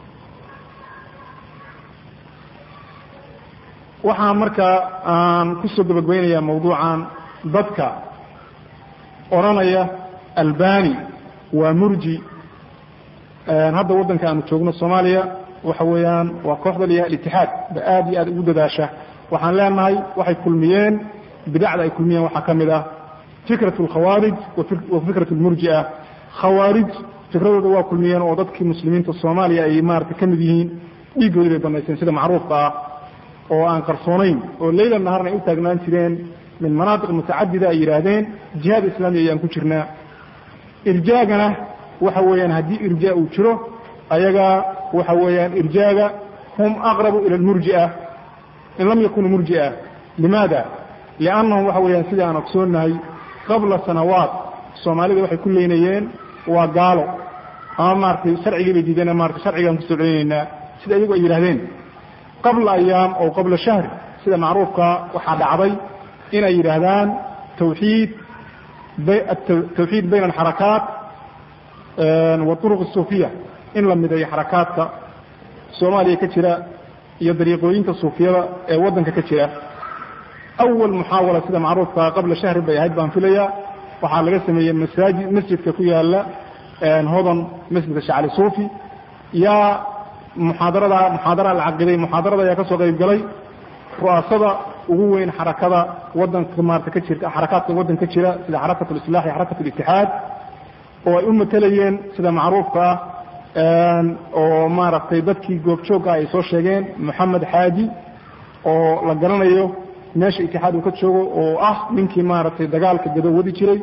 waxaa markaa aan kusoo gabagbaynayaa mawduucan dadka odhanaya albani waa murji hadda waddanka aanu joogno soomaaliya waxa weeyaan waa kooxda layaha alitixaad ba aad iyo aad ugu dadaasha waxaan leenahay waxay kulmiyeen bidacda ay kulmiyeen waxaa ka mid ah fikrat alkhawaarij wa fikrat almurji'a khawaarij fikradooda waa kulmiyeen oo dadkii muslimiinta soomaaliya ay maarata ka mid yihiin dhiiggoodii bay banayseen sida macruufka ah oo aan qarsoonayn oo leyla naharna ay u taagnaan jireen min manaatiq mutacadida ay yidhaahdeen jihaad islaami ayaan ku jirnaa irjaagana waxa weeyaan haddii irjaa uu jiro ayaga waxa weeyaan irjaaga hum aqrabu ila almurji'a in lam yakunuu murji'a limaada liannahum waxa weeyaan sidai aan ogsoonnahay qabla sanawaat soomaalida waxay ku leynayeen waa gaalo ama maaratay sharcigii bay diideen maarata sharcigaan kusoo celinaynaa sida iyagu ay yidhahdeen qabla ayaam oo qabla shahri sida macruufka waxaa dhacday inay yidhaahdaan tawxiid tawxiid bayna alxarakaat waduruq suufiya in la mideeyo xarakaadka soomaaliya ka jira iyo dariiqooyinka suufiyada ee waddanka ka jira awal muxaawala sida macruufkaa qabla shahri bay ahayd baan filayaa waxaa laga sameeyey masaajid masjidka ku yaala hodan masjidka shacali suufi yaa muxaadarada muxaadara la caqiday muxaadarada ayaa ka soo qayb galay ru'aasada ugu weyn xarakada wadanka maarata ka jirta xarakaadka waddanka ka jira sida xarakat lislax iyo xarakat litixaad oo ay u matelayeen sida macruufka ah oo maaragtay dadkii goobjoogga ay soo sheegeen moxamed xaaji oo la garanayo meesha itixaad uu ka joogo oo ah ninkii maaragtay dagaalka gado wadi jiray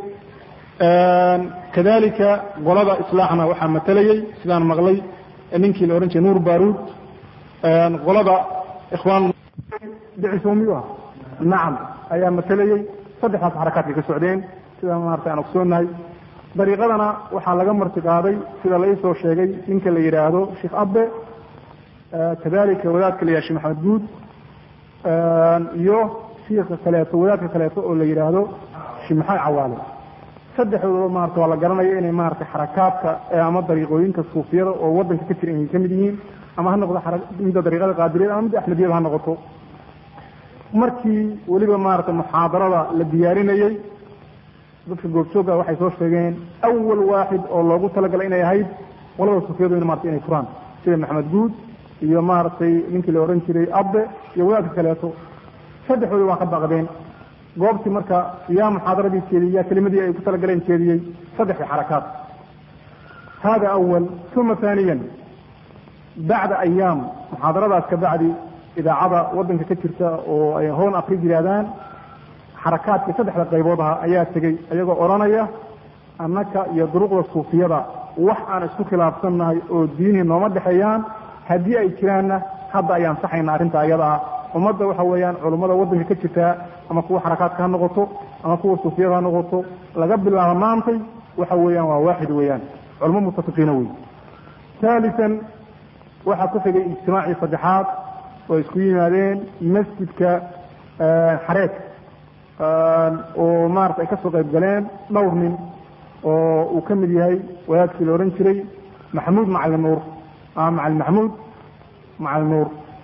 kadalika qolada islaaxna waxaa matelayey sidaan maqlay ninkii la odhan jiray nuur baruud qolada ikhwaan dhicisoomiyu ah nacam ayaa matelayey saddexdaas xarakaadkay ka socdeen sida maarata aan ogsoonahay dariiqadana waxaa laga marti qaaday sida la iisoo sheegay ninka la yidhaahdo sheekh abbe kadalika wadaadka la yidhahdo shekh maxamed guud iyo shiika kaleeto wadaadka kaleeto oo la yidhaahdo sheekh maxamed cawaale saddexdooda maarata waa la garanaya inay maarata xarakaadka ama dariiqooyinka suufiyada oo waddanka ka jira inay ka mid yihiin ama ha noqdo midda dariiqada qaadiriyada ama midda axmediyada ha noqoto markii weliba maarata muxaadarada la diyaarinayey dadka goobjooga waxay soo sheegeen awal waaxid oo loogu talagalay inay ahayd qolada suufiyadu in maarata inay furaan sida maxamed guud iyo maaragtay ninkii la odhan jiray abbe iyo wadaadka kaleeto saddexdoodi waa ka baqdeen goobtii marka yaa muxaadaradii jeediyey yaa kelimadii ay ku talagaleen jeediyey saddexdii xarakaat hada awal uma haaniyan bacda ayaam muxaadaradaas ka bacdi idaacada waddanka ka jirta oo ay hoon afrig yidhaahdaan xarakaadkii saddexda qaybood aha ayaa tegey iyagoo odhanaya annaka iyo duruqda suufiyada wax aan isku khilaafsannahay oo diinii nooma dhexeeyaan haddii ay jiraanna hadda ayaan saxayna arrinta ayada ah ummadda waxa weeyaan culummada waddanka ka jirtaa ama kuwa xarakaadka ha noqoto ama kuwa suufiyada ha noqoto laga bilaabo maantay waxa weeyaan waa waaxid weeyaan culmo mutafiqiina wey haalisan waxaa ku xigay ijtimaacii saddexaad oo isku yimaadeen masjidka xareed oo maarata ay ka soo qayb galeen dhowr nin oo uu ka mid yahay wadaadkii la odhan jiray maxamuud macalin nuur ama macalin maxamuud macalin nuur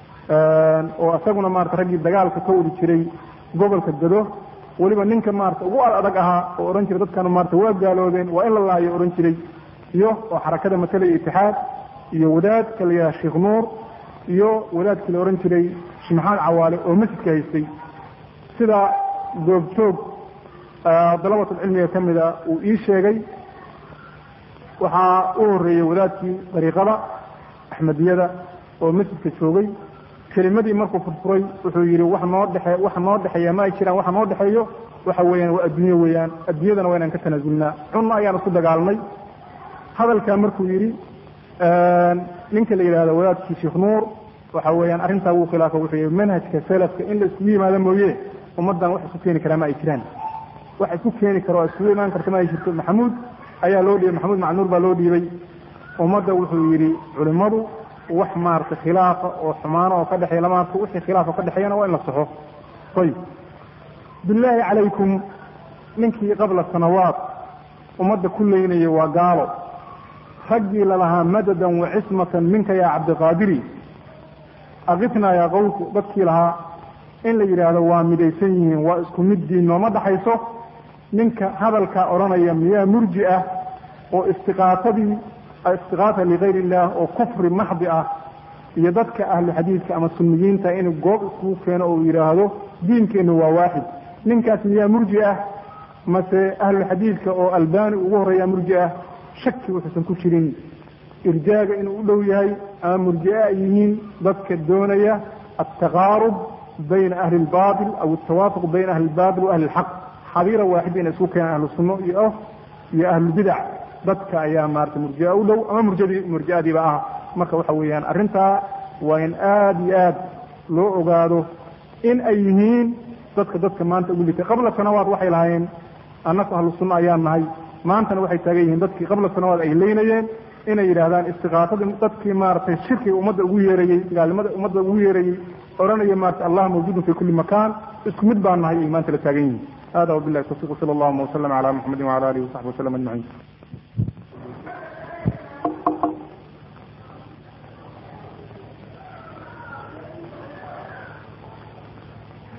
oo isaguna maarata raggii dagaalka ka wadi jiray gobolka gado weliba ninka maarata ugu ad adag ahaa oo odhan jiray dadkanu maarata waa gaaloobeen waa in la laayo odhan jiray iyo oo xarakada matalaya itixaad iyo wadaadka la yidhaha sheekh nuur iyo wadaadkii la odhan jiray sheekh maxamed cawaale oo masjidka haystay sida goobjoog dalabatulcilmiga ka mida uu ii sheegay waxaa u horeeyey wadaadkii dariiqada axmediyada oo masjidka joogay kelimadii markuu furfuray wuxuu yidhi wax noo dhexe wax noo dhexeeya ma ay jiraan waxa noo dhexeeyo waxa weeyaan waa adduunye weeyaan adduunyadana waa inaan ka tanaasulnaa cunna ayaan isku dagaalnay hadalkaa markuu yidhi ninka la yidhahdo wadaadkii sheekh nuur waxa weeyaan arrintaa wuu khilaafo wuxuu yihi manhajka salafka in la iskugu yimaado mooye ummaddan wax isku keeni karaa ma ay jiraan wax isku keeni karo oo iskugu imaan karta ma ay jirto maxamuud ayaa loo dhiibay maxamuud macnuur baa loo dhiibay ummadda wuxuu yidhi culimmadu wax maarata khilaafa oo xumaano oo ka dhexeeya lama arko wixii khilaaf oo ka dhexeeyana waa in la saxo ayib billaahi calaykum ninkii qabla sanawaat ummadda ku leynaya waa gaalo raggii lalahaa madadan wa cismatan minka yaa cabdiqaadiri akifnaa yaa qawku dadkii lahaa in la yidhaahdo waa midaysan yihiin waa isku mid diin nooma dhaxayso ninka hadalkaa odhanaya miyaa murji ah oo istiqaatadii istiqaata ligayr illah oo kufri maxdi ah iyo dadka ahlu xadiidka ama sunniyiinta inuu goob iskugu keeno oo yidhaahdo diinkeennu waa waaxid ninkaas miyaa murji ah mase ahlu xadiidka oo albani ugu horreeyaa murji ah shaki wuxuusan ku jirin irjaaga inuu u dhow yahay ama murji'a ay yihiin dadka doonaya altaqaarub bayna ahli lbatil aw altawaafuq bayna ahli lbatil wa ahli lxaq xadiira waaxida inay isku keenaan ahlu sunno iyo iyo ahlulbidac dadka ayaa maarata murjia u dhow ama murjadii murjiadiiba ah marka waxa weeyaan arrintaa waa in aada iyo aad loo ogaado in ay yihiin dadka dadka maanta ugu litay qabla sanawaat waxay lahaayeen annaku ahlu sunna ayaan nahay maantana waxay taagan yihiin dadkii qabla sanawaat ay leynayeen inay yidhaahdaan istiqaatadii dadkii maaragtay shirkiga ummadda ugu yeerayey gaalnimada ummadda ugu yeerayey odhanaya maarata allah mawjuudun fi kulli makaan isku mid baan nahay ay maanta la taagan yihiin hada wabillahi tawfiq sala allahuma wasalam cala muxamedin wala alihi wasaxbi wasalam ajmaciin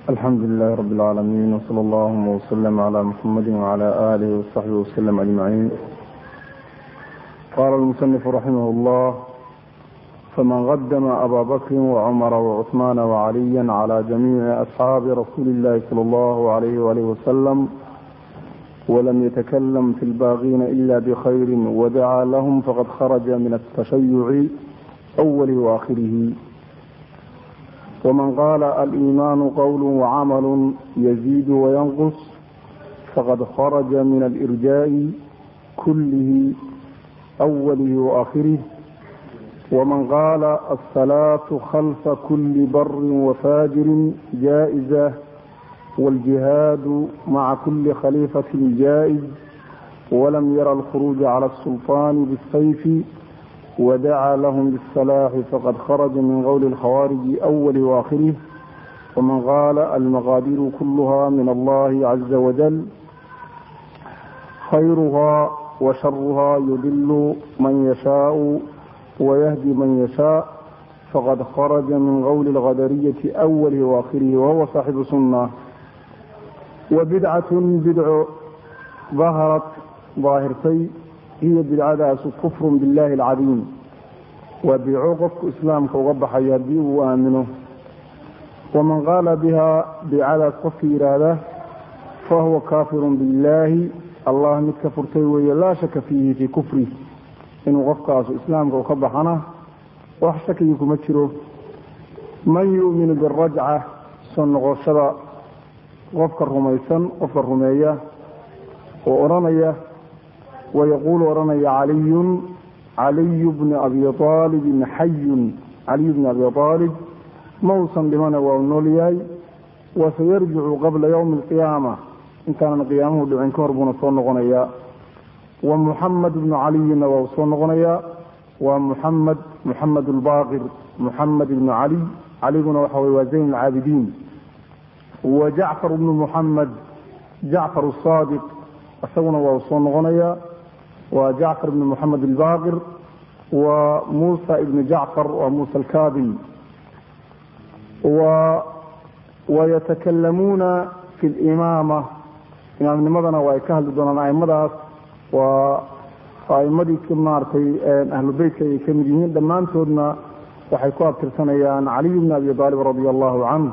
الحمد لله رب العالمين وصلى الله وسلم على محمد وعلى آله وصحبه وسلم أجمعين قال المصنف رحمه الله فمن قدم أبا بكر وعمر وعثمان وعليا على جميع أصحاب رسول الله صلى الله عليه وآله وسلم ولم يتكلم في الباغين إلا بخير ودعا لهم فقد خرج من التشيع أوله وآخره ومن قال الإيمان قول وعمل يزيد وينقص فقد خرج من الإرجاء كله أوله وآخره ومن قال الصلاة خلف كل بر وفاجر جائزة والجهاد مع كل خليفة جائز ولم يرى الخروج على السلطان بالسيف ودعا لهم بالصلاح فقد خرج من قول الخوارج أول وآخره ومن قال المقادير كلها من الله عز وجل خيرها وشرها يضل من يشاء ويهدي من يشاء فقد خرج من قول الغدرية أوله وآخره وهو صاحب سنة وبدعة بدع ظهرت ظاهرتي هي بدعadaas kfr bالlahi الcadiim waa bidco qofku islaamka uga baxaya haddii uu aamino waman qaala bihaa bidcadaas qofka yidhaahda fahuwa kaafiru biاllaahi allah mid ka furtay weeye laa shaka fiihi fii kufri inuu qofkaasu islaamka u ka baxana wax shakigi kuma jiro man yu'minu birajca soo noqoshada qofka rumaysan qofka rumeeya oo odhanaya ويقول oranaya علي علي بن أبي طالب حي علي بن أبي طالب mausan dhimana waa u nool yahay وسيرجع قبل يوم القيامة intaanan قiyaamuhu dhicin ka hor buuna soo noqonaya ومحمد بن عليna waa u soo noqonaya waa محمد محمد الباقر محمد بن علي caliguna waxa wy waa زين العاabiدين وجعفر بن محمد جعفر الصادق isaguna waa u soo noqonaya waa jacfar ibn moxamed albaqir wa muusa ibn jacfar waa muusa alkadim wayatakallamuuna fi limaama imaamnimadana waa ay ka hadli doonaan aimadaas waa aimadii maaragtay ahlu beytka ay ka mid yihiin dhammaantoodna waxay ku abtirsanayaan caliy bn abi aalib radia allahu canh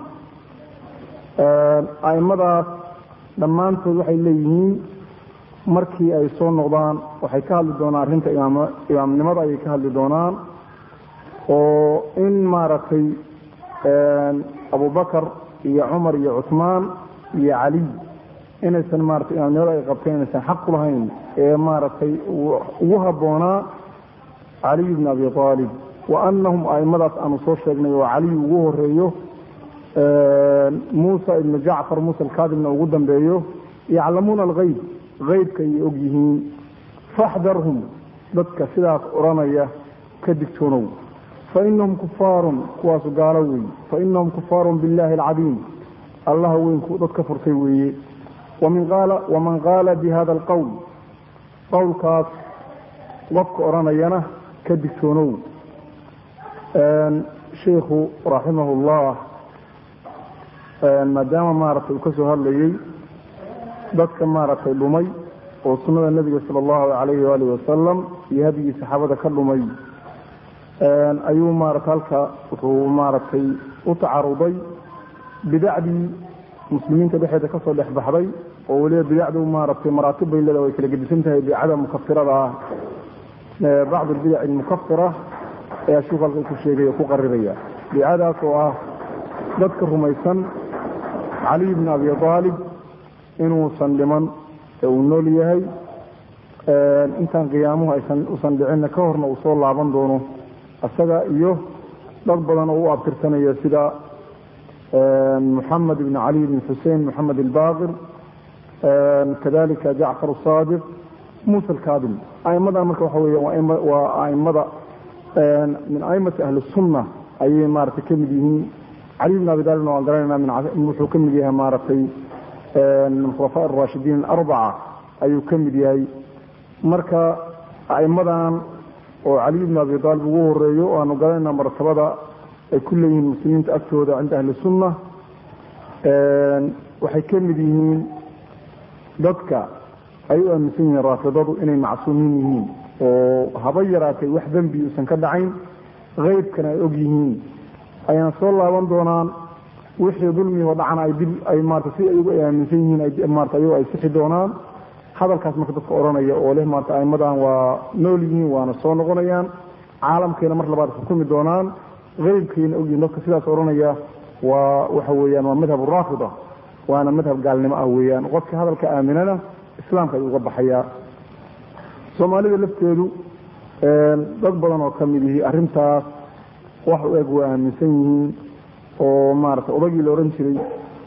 aimadaas dhammaantood waxay leeyihiin markii ay soo noqdaan waxay ka hadli doonaan arrinta imaamnimada ayay ka hadli doonaan oo in maaragtay abubakar iyo cumar iyo cuثmaan iyo caliy inaysan maratay imaamnimada ay qabteen inaysan xaq ku lahayn ee maaragtay ugu habboonaa caliy bn abi aalib wa anahum aimadaas aanu soo sheegnay oo caliy ugu horeeyo muusa ibnu jacfar muusa alkadibna ugu dambeeyo yaclamuuna algeyb eybka ayay og yihiin faxdarhum dadka sidaas odhanaya ka digtoonow fainahum kufaarun kuwaasu gaalo wey fainahum kufaarun biاllahi alcadiim allaha weynku dad ka furtay weeye waman qaala bi hada alqowl qowlkaas qofka odhanayana ka digtoonow sheikhu raximah اllah maadaama maaragtay uu ka soo hadlayey dadka maaragtay dhumay oo sunnada nebiga sala allahu calayhi waalihi wasalam iyo hadigii saxaabada ka dhumay ayuu maarata halka wuxuu maaragtay u tacaruday bidacdii muslimiinta dhexeeda kasoo dhex baxday oo weliba bidacdu maaragtay maraatib bay leeda way kala gedisan tahay bidcada mukafirada ah bacd albidac almukafira ayaa sheiku halka ku sheegay oo ku qariraya bidcadaas oo ah dadka rumaysan caliy bn abi aalib inuusan dhiman ee uu nool yahay intaan qiyaamuhu aysan usan dhicinna ka horna uu soo laaban doono isaga iyo dad badan oo u abtirsanaya sida moxamed ibn cali ibn xusein moxamed albaqir kadalika jacfar asaadiq muusa alkadim aimadan marka waxa wey waa aimada min aimati ahli sunna ayay maaragtay ka mid yihiin cali bn abi talibna waan garanayna wuxuu ka mid yahay maaragtay min khulafa arashidiin alarbaca ayuu ka mid yahay marka aimadan oo cali bn abi aalib ugu horeeyo o aanu garanayna martabada ay ku leeyihiin muslimiinta agtooda cinda ahli sunna waxay ka mid yihiin dadka ay u aaminsan yihiin raafidadu inay macsuumiin yihiin oo haba yaraatay wax dembi uusan ka dhacayn keybkana ay og yihiin ayna soo laaban doonaan wixii dulmigoo dhacana ay dib ay maarata si ayagu ay aaminsan yihiin ay maarata ayagu ay sixi doonaan hadalkaas marka dadka odhanaya oo leh maarata aimadan waa nool yihiin waana soo noqonayaan caalamkeena mar labaad xukumi doonaan keybkayna ogyihiin dadka sidaas odhanaya waa waxa weeyaan waa madhab raafida waana madhab gaalnimo ah weeyaan qofkii hadalka aaminana islaamka ayuu uga baxayaa soomaalida lafteedu dad badan oo ka mid yihi arrintaas wax u eg waa aaminsan yihiin oo maarata odagii la odhan jiray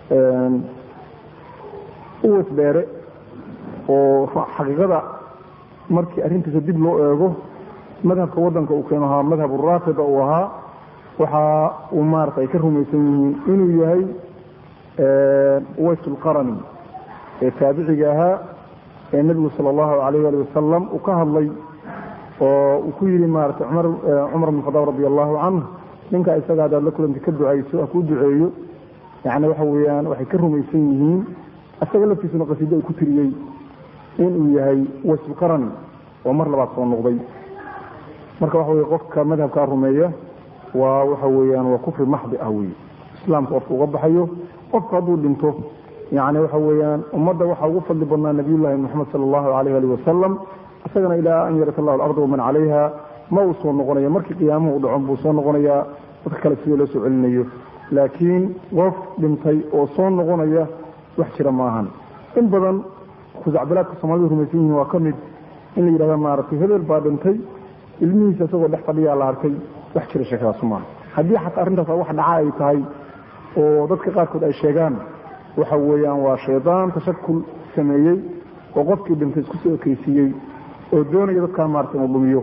uwas dheere oo xaqiiqada markii arrintiisa dib loo eego madhabka waddanka uu keeno ahaa madhab raafida uu ahaa waxa uu maarata ay ka rumaysan yihiin inuu yahay uways lqarani ee taabiciga ahaa ee nebigu sala allahu alayh ali wasalam uu ka hadlay oo uu ku yidhi maarata cumar bn khadaab radi allahu canhu ninka isaga hadaad la kulanta ka ducayso ha kuu duceeyo yani waxa weeyaan waxay ka rumaysan yihiin isaga laftiisuna qasiido ay ku tiriyey inuu yahay waslqarani oo mar labaad soo noqday marka waxa weye qofka madhabkaa rumeeya waa waxa weeyaan waa kufri maxdi ah wey islaamka qofka uga baxayo qofka hadduu dhinto yani waxa weeyaan ummadda waxaa ugu fadli badnaa nabiyullahi moxamed sala allahu alayh ali wasalam isagana ilaa an yarat allahu alarda waman calayha ma uu soo noqonaya markii qiyaamuhu u dhacon buu soo noqonayaa dadka kale sidii loo soo celinayo laakiin qof dhintay oo soo noqonaya wax jira maahan in badan khusacbilaadka soomalidu rumaysan yihiin waa ka mid in la yidhahda maaragtay hebel baa dhintay ilmihiisa isagoo dhex fadhiyaa la arkay wax jira sheekadaasu maaha haddii xataa arrintaas wax dhaca ay tahay oo dadka qaarkood ay sheegaan waxa weeyaan waa shaydaan tashakul sameeyey oo qofkii dhintay isku soo ekeysiiyey oo doonaya dadkaa maarata inuu dhumiyo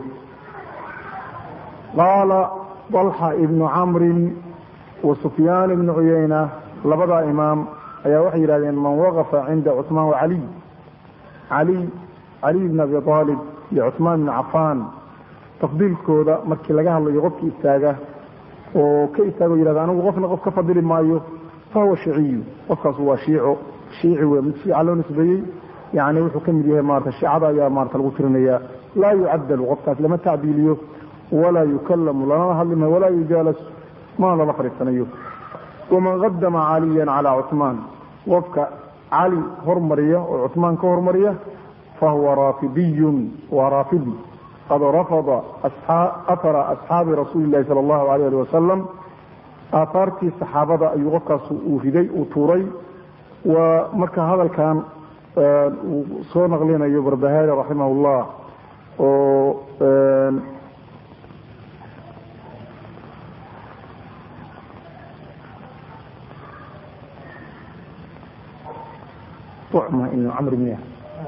qaala dalxa ibnu camrin wa sufyaan ibnu cuyayna labadaa imaam ayaa waxay yidhahdeen man waqafa cinda cuثmaan wacaliy cali caliy bn abi aalib iyo cuثmaan ibn cafaan tafdiilkooda markii laga hadlayo qofkii istaaga oo ka istaago yihahda anigu qofna qof ka fadili maayo fahuwa shiciyu qofkaas waa shiico shiici wey mid shiica loo nisbeeyey yani wuxuu ka mid yahay maarata shiicada ayaa maarata lagu tirinaya laa yucadalu qofkaas lama tacdiiliyo walaa yukallamu lanama hadlimayo walaa yujaalas mana lala fadhiisanayo waman qadama caliyan calaa cuثmaan qofka cali hormariya oo cuثmaan ka hormariya fahuwa raafidiyun waa raafidi qad rafada ahara asxaabi rasuuli lahi sal allahu alayh ali wasalam aahaartii saxaabada ayuu qofkaas uu riday uu tuuray waa marka hadalkan uu soo naqlinayo barbahaari raximah llah oo طعمة ibn camr miya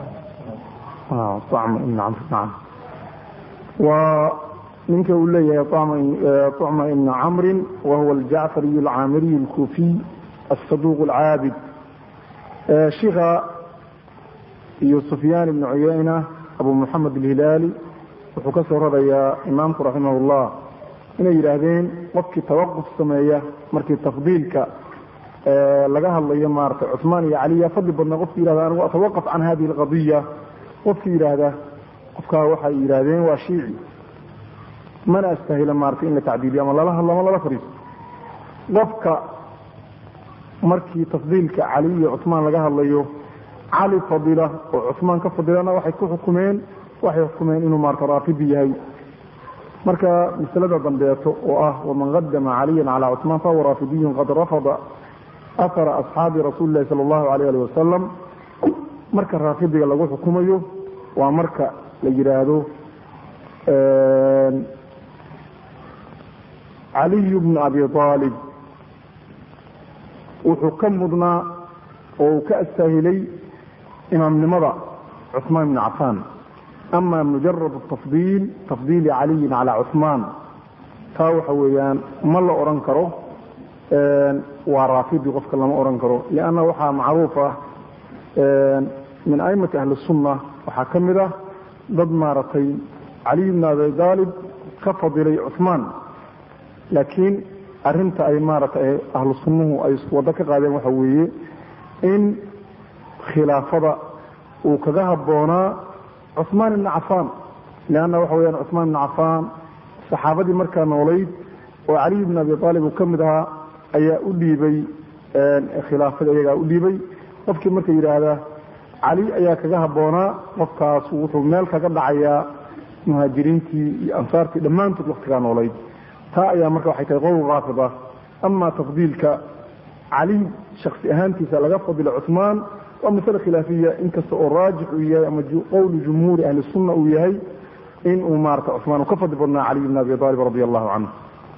طعمة ibn camr nacam waa ninka uu leeyahay طعمة ibn camri wahuwa aljacfariy alcaamiriy اlkufiy الصaduq اlcaabid shika iyo sufyaan ibn cuyayna abu moxamed alhilaali wuxuu ka soo rarayaa imaamku raximah اllah inay yidhaahdeen qofkii tawaquf sameeya markii tafdiilka laga hadlayo maarata cuثmaan iyo cali yaa fadli badnaa qofki yihahda anigu atawaqaf can hadihi اlqadiya qofki yidhaahda qofkaa waxay yidhaahdeen waa shiici mana astahila maarata in la tacdiiliyo ama lala hadlo ama lala fariisto qofka markii tafdiilka cali iyo cuثmaan laga hadlayo cali fadila oo cuثmaan ka fadilana waxay ku xukumeen waxay xukumeen inuu maarata raafidi yahay marka masalada dambeeto oo ah waman qadama caliya calى cuثmaan fahuwa raafidiyun qad rafada ahara asxaabi rasuuli lahi sala allahu alayh ali wasalam marka raafidiga lagu xukumayo waa marka la yidhaahdo caliyu bnu abi aalib wuxuu ka mudnaa oo uu ka astaahilay imaamnimada cuثmaan ibni cafaan ama mujarad tafdiil tafdiili caliyin calaa cuثmaan taa waxa weeyaan ma la odhan karo waa raafidi qofka lama odhan karo lianna waxaa macruuf ah min aimati ahli sunna waxaa ka mid ah dad maaragtay caliy bn abi aalib ka fadilay cuثmaan laakiin arinta ay maaragtay ahlu sunnuhu ay waddo ka qaadeen waxa weeye in khilaafada uu kaga habboonaa cuثmaan ibni cafaan leanna waxa weyaan cuثmaan ibni cafaan saxaabadii markaa noolayd oo caliy bn abi aalib uu ka mid ahaa ayaa u dhiibay khilaafada iyagaa u dhiibay qofkii marka yidhaahda cali ayaa kaga habboonaa qofkaas wuxuu meel kaga dhacayaa muhaajiriintii iyo ansaartii dhammaantood waktigaa noolayd taa ayaa marka waxay tahay qowl raafid ah ama tafdiilka cali shaksi ahaantiisa laga fadilo cuثmaan waa masale khilaafiya inkasta oo raajix uu yahay ama qowlu jumhuuri ahli sunna uu yahay in uu maarata cuثmaan uu ka fadli badnaa caliy bn abi aalib radi allahu canhu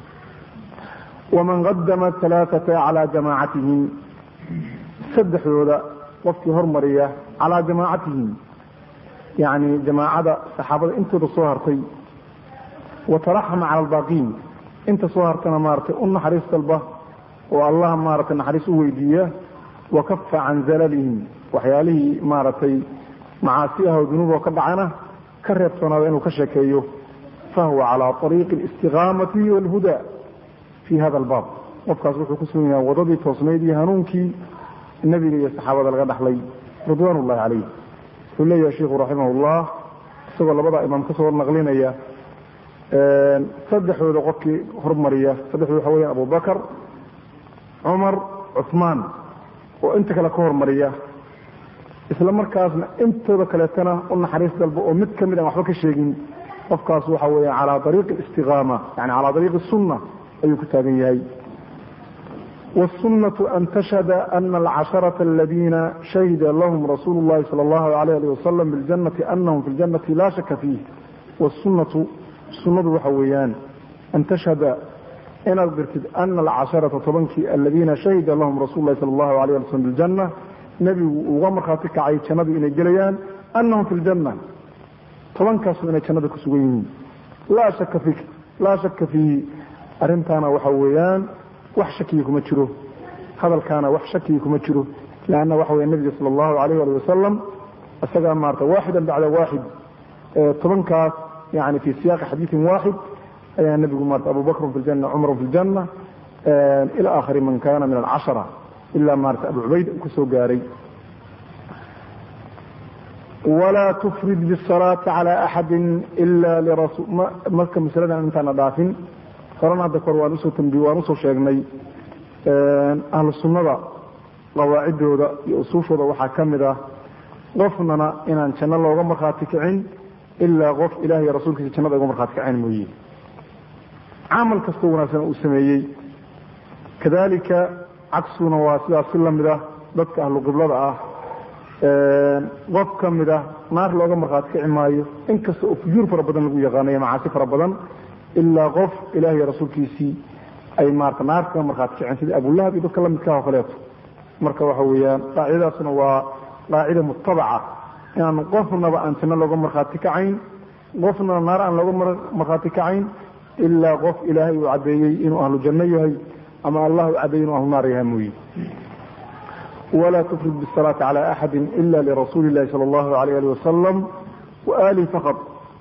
waman qadama alaaata calaa jamaacatihim saddexdooda qofkii hormariya calaa jamaacatihim yani jamaacada saxaabada intooda soo hartay wataraxama cala albaaqiin inta soo hartana maaratay u naxariis dalba oo allah maaragtay naxariis u weydiiya wakafa can zalalihim waxyaalihii maaragtay macaasi ah oo dunuub oo ka dhacana ka reebsoonaada inuu ka sheekeeyo fahuwa calaa ariiqi alistiqaamati walhuda fi hada albaab qofkaas wuxuu ku sugan yahay wadadii toosnayd iyo hanuunkii nebiga iyo saxaabada laga dhaxlay ridwaan ullahi calayh wuxuu leeyahay sheikhu raximahullah isagoo labadaa imaam ka soo naqlinaya saddexdooda qofkii hormariya saddexdooda waxa weya abubakar cumar cuثmaan oo inta kale ka hormariya isla markaasna intooda kaleetana u naxariis dalbo oo mid kamid aan waxba ka sheegin qofkaas waxa weya calaa ariiqi اstiqaama yani calaa ariiqi sunna ayuu ku taagan yahay wالsunaة an tashhada ana alcasharaةa aladiina shahida lahum rasuulu اllahi salى اllahu alayh ali wasalam biاljanati anahum fi اljanati la shaka fiih wالsunatu sunadu waxa weeyaan an tashhada inaad dirtid ana alcasharata tobankii aladiina shahida lahum rasul lahi sal allahu alayh ali slm biljana nebigu uga markhaati kacay jannadu inay gelayaan anahum fi ljanna tobankaasu inay jannada ku sugan yihiin laa shaka fi laa shaka fiihi arrintaana waxa weeyaan wax shakiyi kuma jiro hadalkaana wax shakiyi kuma jiro leanna waxa weya nebiga sala allahu alayh ali wasalam isagaa maarata waaxidan bacda waaxid tobankaas yani fi siyaaqi xadiiin waaxid ayaa nebigu maarata abu bakru fi ljana cumru fi ljana ila aakhiri man kana min alcashara ilaa maarata abu cubayd uu ka soo gaaray walaa tufrid bisalaati cala axadi ila lirasul marka masaladan intaana dhaafin horena hadda kor waan usoo tambi waan usoo sheegnay ahlu sunnada qawaacidooda iyo usuushooda waxaa ka mid ah qofnana inaan janno looga markhaati kicin ilaa qof ilaah iyo rasuulkiisa jannada uga markhaati kaceen mooye camal kastoo wanaagsan uu sameeyey kadalika cagsuna waa sidaas si lamid ah dadka ahlu qiblada ah qof ka mid ah naar looga markhaati kici maayo inkasta oo fujuur fara badan lagu yaqaanayo macaasi fara badan ilaa qof ilaah iyo rasuulkiisii ay maarata naar kaga markhaati kiceen sida abulahab iyo dadka lamidka oo kaleeto marka waxa weeyaan qaacidadaasna waa qaacida mutabaca inaan qofnaba aan janno looga markhaati kacayn qofnaba naar aan looga markhaati kacayn ilaa qof ilaahay uu caddeeyey inuu ahlu janno yahay ama allah uu caddeeyey inuu ahlu naar yahay mooye walaa tufrid bisalaati cala axadi ila lirasuuli illahi sala allahu alayh ali wasalam waaalih faqad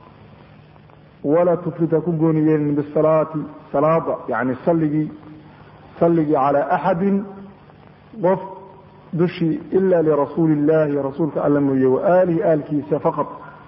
walaa tufrid ha ku gooni yeelin bisalaati salaada yani salligii salligii cala axadin qof dushii ila lirasuuli illahi rasuulka alla mooye waaalihi aalkiisa faqad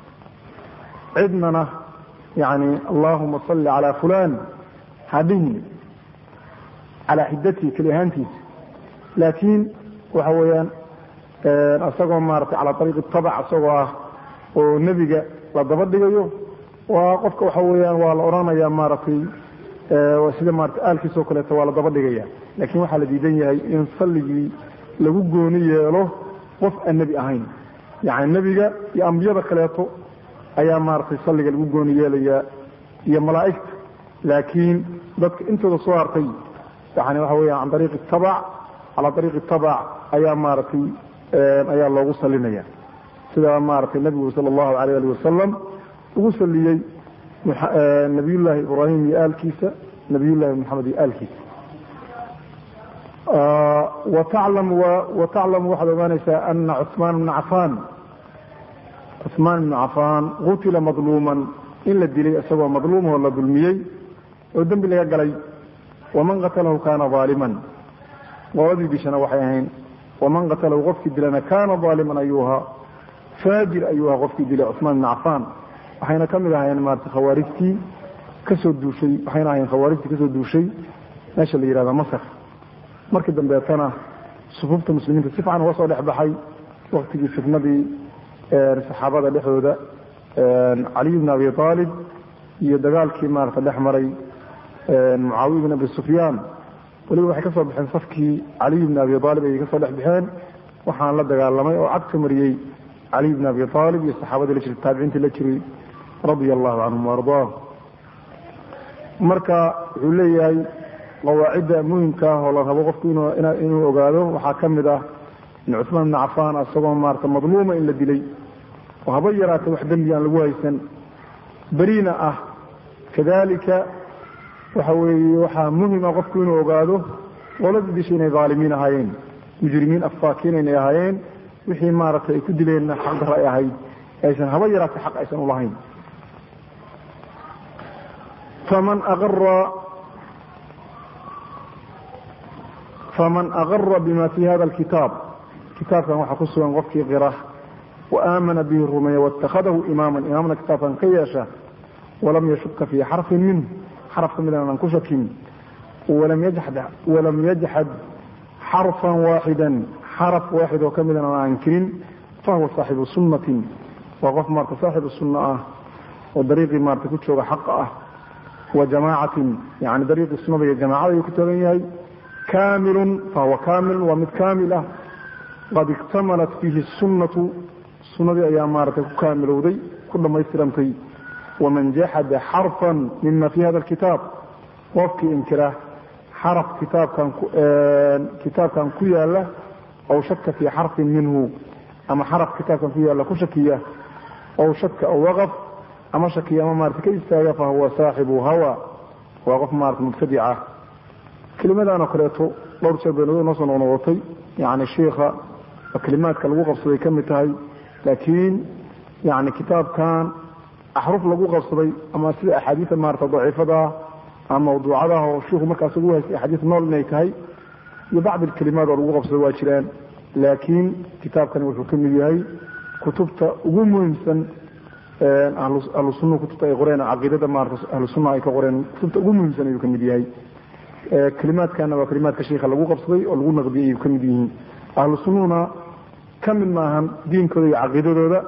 cidnana yani allahuma salli calaa fulan hadhihin calaa xidatihi keli ahaantiisa laakiin waxa weeyaan isagoo maarata calaa ariiqi tabac isagoo ah oo nebiga la daba dhigayo waa qofka waxa weeyaan waa la odhanaya maaragtay sida maarata aalkiisoo kaleeto waa la daba dhigaya laakiin waxaa la diidan yahay in salligii lagu gooni yeelo qof aan nebi ahayn yani nebiga iyo ambiyada kaleeto ayaa maaragtay salliga lagu gooni yeelayaa iyo malaa'igta laakiin dadka intooda soo hartay yani waxa weeyaan can ariiqi tabac calaa ariiqi tabac ayaa maaragtay ayaa loogu salinaya sida maaragtay nebigu sala allahu alayh ali wasalam ugu saliyey nabiyullaahi ibraahim iyo aalkiisa nabiyullahi maxamed iyo aalkiisa wataclamu waxaad ogaanaysaa ana cuثmaan bna cafaan cuثmaan ibnu cafaan qutila madluuman in la dilay isagoo madluumahoo la dulmiyey oo dembi laga galay waman qatalahu kaana aaliman qoladii dishana waxay ahayn waman qatalahu qofkii dilana kaana aaliman ayuu ahaa faajir ayuu ahaa qofkii dilay cusmaan ibn cafaan waxayna ka mid ahaayeen maarata khawaarijtii kasoo duushay waxayna ahayn khawaarijtii kasoo duushay meesha la yihahda masar markii dambeetana sufuufta muslimiinta si fiican uga soo dhex baxay waktigii fitnadii saxaabada dhexdooda caliy bn abi aalib iyo dagaalkii maarata dhex maray mucaawiya bn abi sufyaan weliba waxay ka soo baxeen safkii caliy bn abi aalib ayay kasoo dhex baxeen waxaan la dagaalamay oo cagka mariyey caliy bn abi aalib iyo saxaabadii la jirtay taabiciintii la jiray radia allahu canhum waardaa marka wuxuu leeyahay qawaacidda muhimka ah oo la rabo qofku inuu ogaado waxaa ka mid ah in cusmaan ibn cafaan isagoo maarata madluuma in la dilay oo haba yaraatay wax dembi aan lagu haysan beriina ah kadalika waxa weeye waxaa muhim ah qofku inuu ogaado qoladii dishay inay dhaalimiin ahaayeen mujrimiin afaakiin inay ahaayeen wixii maaragtay ay ku dileenna xaq darra ay ahayd aysan haba yaraatay xaq aysan ulahayn faman aqara faman aqara bima fi hada alkitaab kitaabkan waxaa ku sugan qofkii qira waaamana bihi rumeeya waittakhadahu imaaman imaamna kitaabkan ka yeesha walam yashuka fii xarfin minh xaraf ka midaan aan ku shakin walam yajxad xarfan waaxidan xaraf waaxid oo ka midan aan ankirin fahuwa saaxibu sunnatin waa qof maarta saaxibu sunna ah oo dariiqii maarta ku jooga xaqa ah wa jamaacatin yani dariiqii sunnada iyo jamaacada ayuu ku taagan yahay kaamilun fahuwa kaamilun waa mid kaamil ah qad iktamalat fiihi sunnatu sunnadii ayaa maaragtay ku kaamilowday ku dhammaystirantay waman jaxada xarfan mima fi hada alkitaab qofkii inkira xaraf kitaabkan kitaabkan ku yaala aw shaka fii xarfin minhu ama xaraf kitaabkan ku yaala ku shakiya aw shaka aw waqaf ama shakiya ama maarata ka istaaga fahuwa saaxibu hawa waa qof maarata mubtadica kelimadan oo kaleeto dhowr jeer bay noo soo noqnoqotay yani shiikha kelimaadka lagu qabsaday ka mid tahay laakiin yani kitaabkan axruf lagu qabsaday ama sida axaadiia maarata daciifadaa ama mawduucadaah oo shiiku markaas ugu haystay axaadiis nool inay tahay iyo bacd alkelimaad oo lagu qabsaday waa jiraan laakiin kitaabkani wuxuu ka mid yahay kutubta ugu muhiimsan ahlu sunna kutubta ay qoreen caqiidada maarata ahlu sunna ay ka qoreen kutubta ugu muhiimsan ayuu ka mid yahay kelimaadkana waa kelimaadka shiika lagu qabsaday oo lagu naqdiyay ayuu ka mid yihiin ahlu sunnuhuna ka mid maahan diinkooda iyo caqiidadooda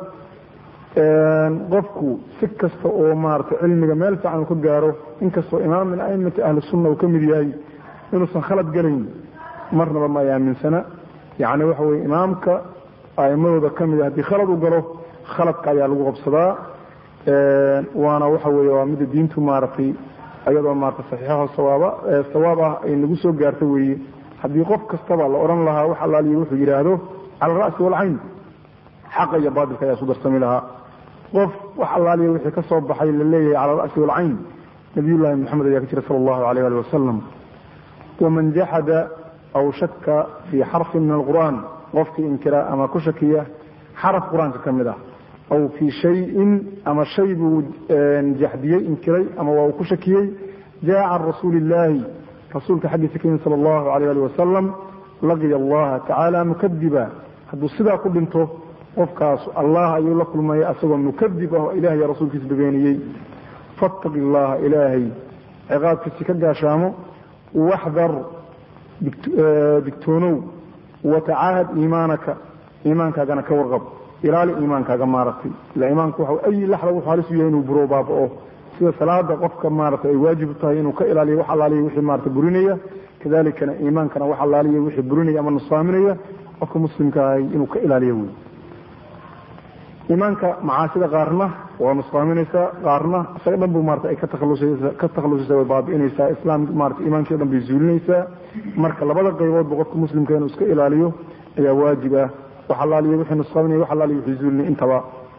qofku si kasta oo maarata cilmiga meel fiican ka gaaro inkastoo imaam min aimati ahli sunna uu ka mid yahay inuusan khalad gelayn marnaba ma ay aaminsana yani waxa weye imaamka aimadooda ka mid haddii khalad u galo khaladka ayaa lagu qabsadaa waana waxa weye waa mida diintu maaragtay ayadoo maarata saxiixaho sawaaba sawaab ah ay nagu soo gaarta weeye haddii qof kastaba la odhan lahaa wax allaaliyo wuxuu yidhaahdo cala alra'si walcayn xaqa iyo baatilka ayaa isu darsami lahaa qof wax allaaliya wixii ka soo baxay la leeyahay cala alra'si walcayn nabiyullahi moxamed ayaa ka jira sala allahu alayh ali wasalam waman jaxada aw shaka fii xarfin min alqur'aan qofkii inkira ama ku shakiya xaraf qur-aanka ka mid ah aw fii shayin ama shay buu jaxdiyey inkiray ama waa uu ku shakiyey jaa can rasuuli illaahi rasuulka xaggiisa ka yimid sala allahu alayh ali wasalam laqiya allaha tacaala mukadiba hadduu sidaa ku dhinto qofkaas allah ayuu la kulmaya asagoo mukadib ah oo ilaah iyo rasuulkiisa bebeeniyey fattaqi allaha ilaahay ciqaabkiisi ka gaashaamo waxdar digtoonow watacaahad iimaanaka iimaankaagana ka warqab ilaali iimaankaaga maaragtay ila iimaanku waxa ay laxda wuxuu halis u yahay inuu buroo baaba'o sida salaada qofka maaragtay ay waajib u tahay inuu ka ilaaliyo wax allaaliya wixii maarata burinaya kadalikana iimaankana wax allaaliya wixii burinaya ama nusaaminaya qofka muslimka ahay inuu ka ilaaliyo wey iimaanka macaasida qaarna waa nusqaaminaysaa qaarna isaga dhan bu maarata ay ka takhalusaysa way baabi'inaysaa islaam maarata iimaankii o dhan bay zuulinaysaa marka labada qayboodba qofka muslimka inuu iska ilaaliyo ayaa waajib ah wax allaaliya wixii nusqaaminaya wax allaaliya wixii zuulinay intaba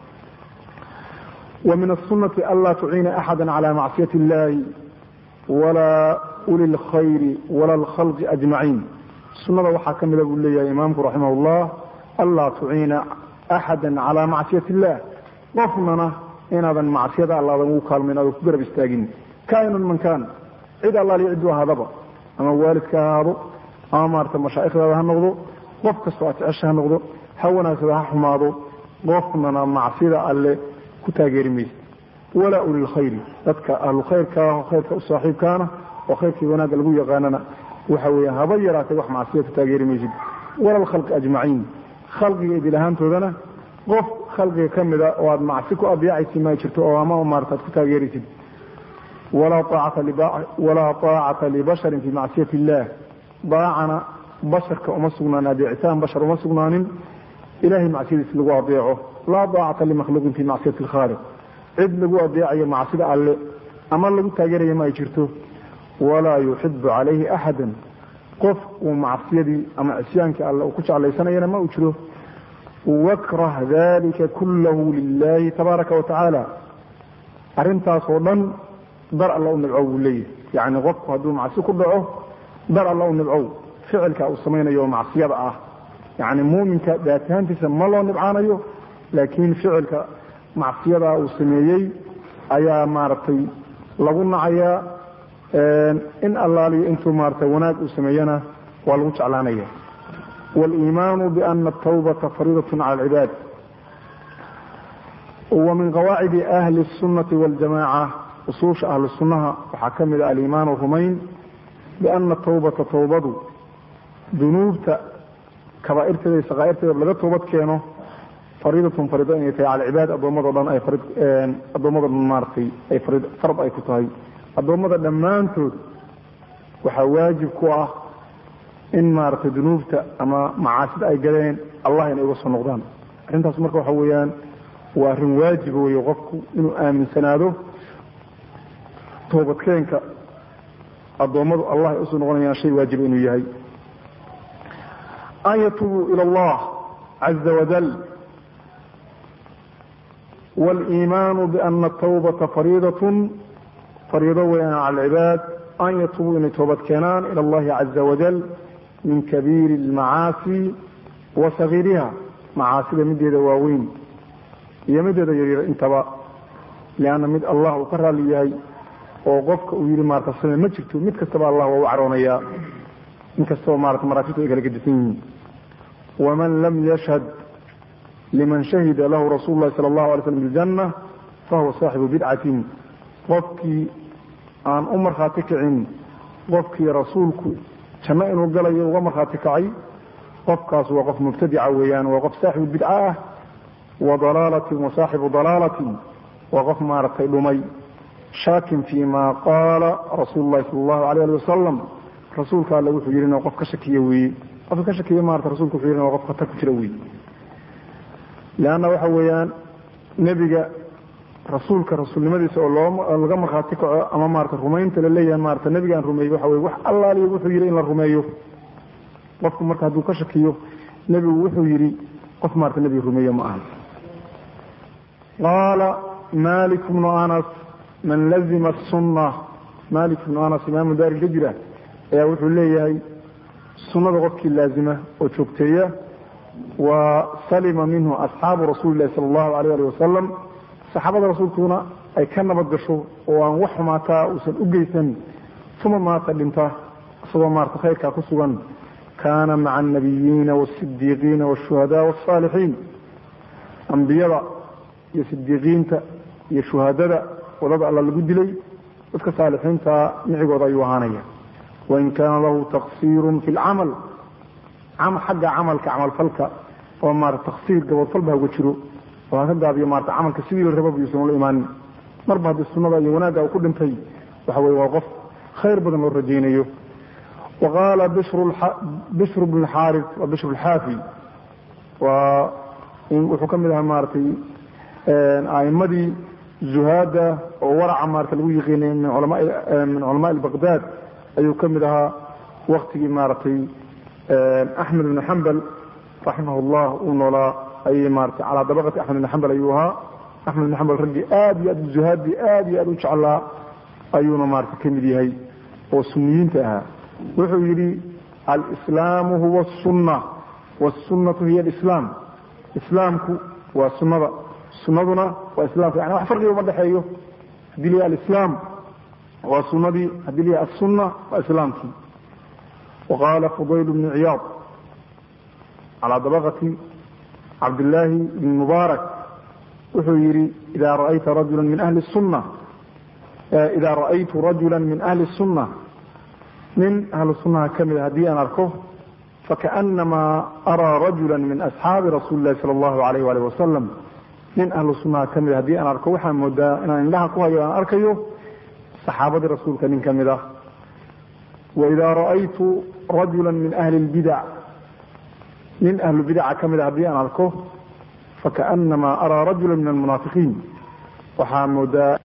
ومن السنة ألا تعين أحدا على معصية الله ولا أولي الخير ولا الخلق أجمعين السنة وحا كمل أقول لي إمامك رحمه الله ألا تعين أحدا على معصية الله وفننا إن هذا معصية الله ذو قال من هذا كبير بستاقين كائن من كان عيد الله ليعدوا هذا ama waalidka ha ahaado ama maarata mashaa'ikhdaada ha noqdo qof kastoo aad jecesha ha noqdo ha wanaagsada ha xumaado qofnana macsida alle ku taageeri maysa walaa ulilkhayri dadka ahlulkhayrkaa khayrka u saaxiibkaana oo khayrkii wanaagga lagu yaqaanana waxa weeye haba yaraatay wax macsiya ku taageeri maysid wala alkhalqi ajmaciin khalqiga idil ahaantoodana qof khalqiga ka mida oo aad macsi ku adeecaysi ma jirto oo ama maarata aad ku taageeraysid walaa aacata libasharin fi macsiyati illah daacana basharka uma sugnaan adeecitaan bashar uma sugnaanin ilahay macsiyadiis lagu adeeco laa daacata limakhluuqin fi macsiyati alkhaaliq cid lagu adeecayo macsida alle ama lagu taageeraya ma ay jirto walaa yuxibu calayhi axada qof uu macsiyadii ama cisyaankii alle uu ku jeclaysanayana ma uu jiro wakrah dalika kullahu lilahi tabaaraka watacaala arrintaas oo dhan dar alla u nibcow buu leeyahy yacni qofku hadduu macsi ku dhaco dar alla u nibcow ficilka uu samaynayo oo macsiyada ah yacni muuminka daatahaantiisa ma loo nibcaanayo laakiin ficilka macsiyadaa uu sameeyey ayaa maaragtay lagu nacayaa in allaaliyo intuu maarata wanaag uu sameeyana waa lagu jeclaanaya waliimaanu biana atawbata fariidat cala alcibaad wa min qawaacidi ahli الsunati waاljamaca usuusha ahlu sunnaha waxaa ka mid a aliimaanu rumayn biana tawbata tawbadu dunuubta kabaairteeda iyo sakaairteeda laga toobad keeno fariidatun fariido inay tahay cala cibaad addoommado dhan ay addoommada dhan maaratay ay fard ay ku tahay addoommada dhammaantood waxaa waajib ku ah in maaragtay dunuubta ama macaasida ay galeen allah inay uga soo noqdaan arrintaas marka waxa weeyaan waa arrin waajiba weeye qofku inuu aaminsanaado toobadkeenka addoommadu allah ay usoo noqonayaan shay waajiba inuu yahay an yatuubuu ila allah caza wajal wاliimaanu biana atawbata fariidatun fariido weyaan cala alcibaad an yatuubuu inay toobad keenaan ila allahi caza wajal min kabiiri almacaasi wa sagiiriha macaasida mideeda waaweyn iyo mideeda yaryar intaba lianna mid allah uu ka raali yahay oo qofka uu yihi maarata same ma jirto mid kastaba allah waa u caroonayaa in kastaba maarata maraatibtu ay kala gedisan yihiin waman lam yashhad liman shahida lahu rasuulu lahi sala allahu alay slam biljanna fahuwa saaxibu bidcatin qofkii aan u markhaati kicin qofkii rasuulku janno inuu galayo uga markhaati kacay qofkaas waa qof mubtadica weeyaan waa qof saaxibu bidca ah wa dalaalatin wa saaxibu dalaalatin waa qof maaragtay dhumay shaakin fii ma qaala rasuulu lahi sala allahu alayh ali wasalam rasuulka alle wuxuu yidhi qof ka shakiya weeye qofka ka shakiya maarata rasulku wuxuu yidhi waa qof khatar ku jira weeye leanna waxa weeyaan nebiga rasuulka rasuulnimadiisa oo loo laga markhaati kaco ama maarata rumaynta la leeyahay maarata nebigaan rumeeyey waxa weye wax allaaliya wuxuu yidhi in la rumeeyo qofku marka hadduu ka shakiyo nebigu wuxuu yidhi qof maarata nebiga rumeeyo ma ahan qaala malik bnu anas man lazima asunna malik bnu anas imaamu daari hijra ayaa wuxuu leeyahay sunnada qofkii laazima oo joogteeya wa salima minhu asxaabu rasuuli lahi sala allahu alayh ali wasalam saxaabada rasuulkuna ay ka nabad gasho oo aan wax xumaataa uusan u geysan uma maata dhinta isagoo maarata khayrkaa ku sugan kaana maca alnabiyiina waasidiiqiina waashuhadaa wasaalixiin ambiyada iyo sidiiqiinta iyo shuhadada wadada alla lagu dilay dadka saalixiinta micigooda ayuu ahaanaya wain kaana lahu taqsiirun fi lcamal xagga camalka camalfalka oo maarata taqsiir gabadfalba uga jiro oo ha ka gaabiyo maarata camalka sidii la rababa yuusan ula imaanin marba haddii sunnada iyo wanaagga uu ku dhintay waxa weye waa qof khayr badan loo rajaynayo wa qaala bishru bnu xaaris waa bishru lxaafi waa wuxuu ka mid ahaa maaratay a'imadii zuhaada oo waraca maarata lagu yiqiinay min culamaai baqdaad ayuu ka mid ahaa waktigii maaragtay axmed ibn xambal raximah llah uu noolaa ayay maarata calaa dabaqati axmed ibn xambal ayuu ahaa axmed ibn xambal raggii aad iyo aad zuhaadii aad iyo aad u jeclaa ayuuna maarata ka mid yahay oo suniyiinta ahaa wuxuu yidhi alislaamu huwa asunna wasunnatu hiya alislaam islaamku waa sunnada sunnaduna waa islaamka yani wax farqiga uma dhexeeyo haddii la alislaam waa sunadii haddii la assunna waa islaamkii وقال فضيل بن عياض على طبقة عبد الله بن مبارك wuxuu yidhi إذا رأيت رجلا من أهل السنة إذا رأيت رجلا من أهل السنة nin ahlu sunnaha ka mida haddii aan arko fakaأnamaa araa rajula min asxaabi rasuuli lahi salى اllahu alayh alih wasalam nin ahlu sunnaha ka mida haddii aan arko waxaan moodaa inaan indhaha ku hayo aan arkayo saxaabadii rasuulka nin ka mid ah waidaa ra'aytu rajula min ahli اlbidac nin ahlu bidaca ka mida haddii aan arko fakaأnamaa araa rajula min almunaafiqiin waxaa moodaa